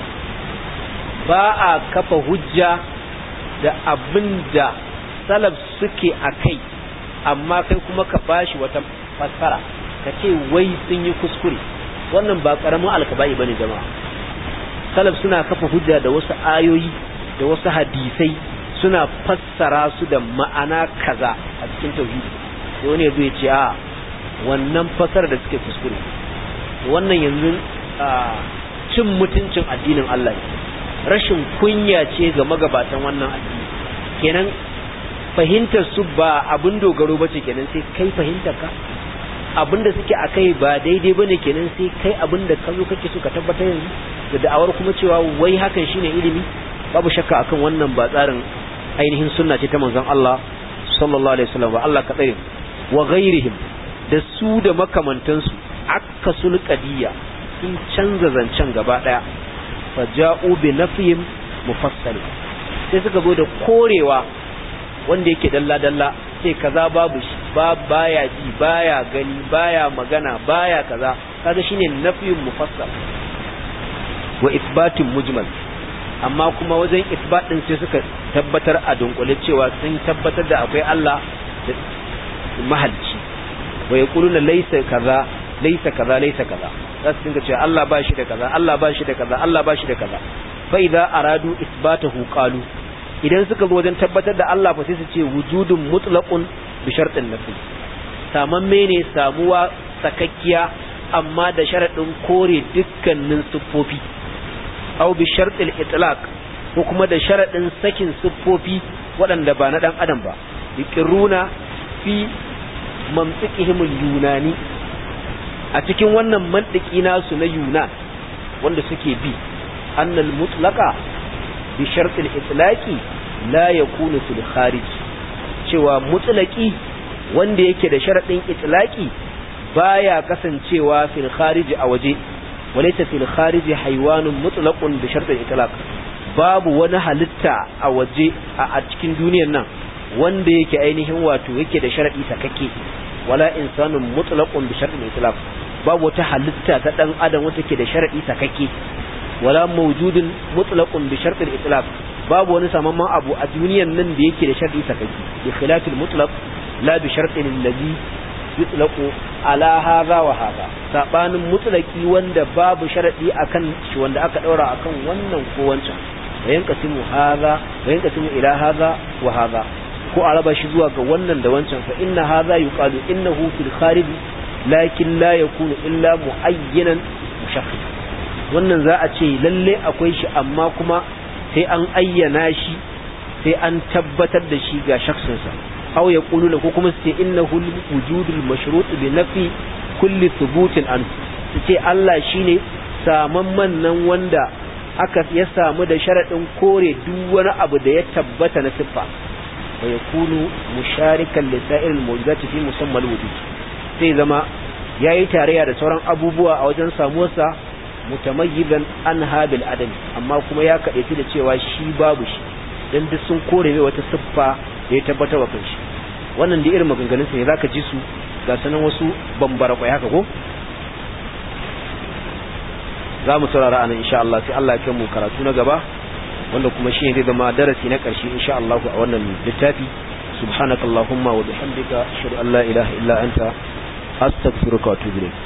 ba a kafa hujja da abin da salaf suke akai amma kai kuma ka bashi wata fassara ka ce wai sun yi kuskure wannan ba karamin alkaba'i bane jama'a salaf suna kafa hujja da wasu ayoyi da wasu hadisai suna fassara su da ma'ana kaza a cikin tauhidi sai wani yazo ya ce a wannan fassara da suke kuskure wannan yanzu cin mutuncin addinin Allah rashin kunya ce ga magabatan wannan addini kenan fahimtar su ba abin dogaro bace kenan sai kai fahimtar ka abinda suke a kai ba daidai ba ne kenan sai kai abinda ka zo kake so ka tabbatar yanzu da da'awar kuma cewa wai hakan shine ilimi babu shakka akan wannan ba tsarin ainihin sunna ce ta manzon Allah sallallahu alaihi wasallam ba Allah ka tsare wa ghairihim da su da makamantansu akasul qadiyya sun canza zancen gaba daya faja'u bi nafyim mufassal sai suka zo da korewa wanda yake dalla dalla sai kaza babu shi ba baya ji baya gani baya magana baya kaza kaga shine nafiyun mufassal wa isbatin mujmal amma kuma wajen isbat din sai suka tabbatar a dunkule cewa sun tabbatar da akwai Allah da mahalci wa yaquluna laysa kaza laysa kaza laysa kaza za su dinga cewa Allah ba shi da kaza Allah ba shi da kaza Allah ba shi da kaza fa idza aradu isbatahu qalu idan suka zo wajen tabbatar da Allah fa sai su ce wujudun mutlaqun bi shartin nafi samamme ne samuwa sakakkiya amma da sharadin kore dukkanin siffofi aw bi shartil itlaq ko kuma da sharadin sakin siffofi waɗanda ba na dan adam ba yaqiruna fi mantiqihim yunani a cikin wannan mantiki nasu na yunan wanda suke bi annal mutlaqa bi shartil itlaqi la yakunu fil kharij cewa mutlaqi wanda yake da sharadin itlaqi baya kasancewa fil kharij a waje walaysa fil kharij haywanun mutlaqun bi shartil itlaq babu wani halitta a waje a cikin duniyar nan wanda yake ainihin wato yake da sharadi sakakke wala insanun mutlaqun bi shartil itlaq babu wata halitta ta dan adam wanda take da sharadi sakakke wala mawjudun mutlaqun bi shartil itlaq babu wani samamman abu a duniyan nan da yake da shar'i sakaki bi khilafil mutlaq la bi shartin allazi yutlaqu ala hadha wa hadha sabanin mutlaqi wanda babu sharadi akan shi wanda aka daura akan wannan ko wancan wa yanqasimu hadha wa yanqasimu ila hadha wa hadha ko a raba shi zuwa ga wannan da wancan fa inna hadha yuqalu innahu fil kharij lakin la yakunu illa muayyanan mushakhis wannan za a ce lalle akwai shi amma kuma sai an ayyana shi sai an tabbatar da shi ga shaksinsa aw ya qulu ko kuma su ce innahu wujudul mashrut bi nafi kulli thubutin an su ce Allah shine samamman nan wanda aka ya samu da sharadin kore duk wani abu da ya tabbata na siffa wa yakunu musharikan li sa'iril mawjudati fi musammal wujud sai zama yayi tarayya da sauran abubuwa a wajen samuwarsa mutamayyizan an habil adam amma kuma ya kadaici da cewa shi babu shi dan duk sun kore mai wata siffa da ya tabbata wa kanshi wannan da irin maganganun sa ne zaka ji su ga sanan wasu bambara kwai haka ko za mu saurara anan insha Allah sai Allah ya kai mu karatu na gaba wanda kuma shi ne zai zama darasi na ƙarshe insha Allah a wannan littafi subhanakallahumma wa bihamdika ashhadu an la ilaha illa anta astaghfiruka wa atubu ilayk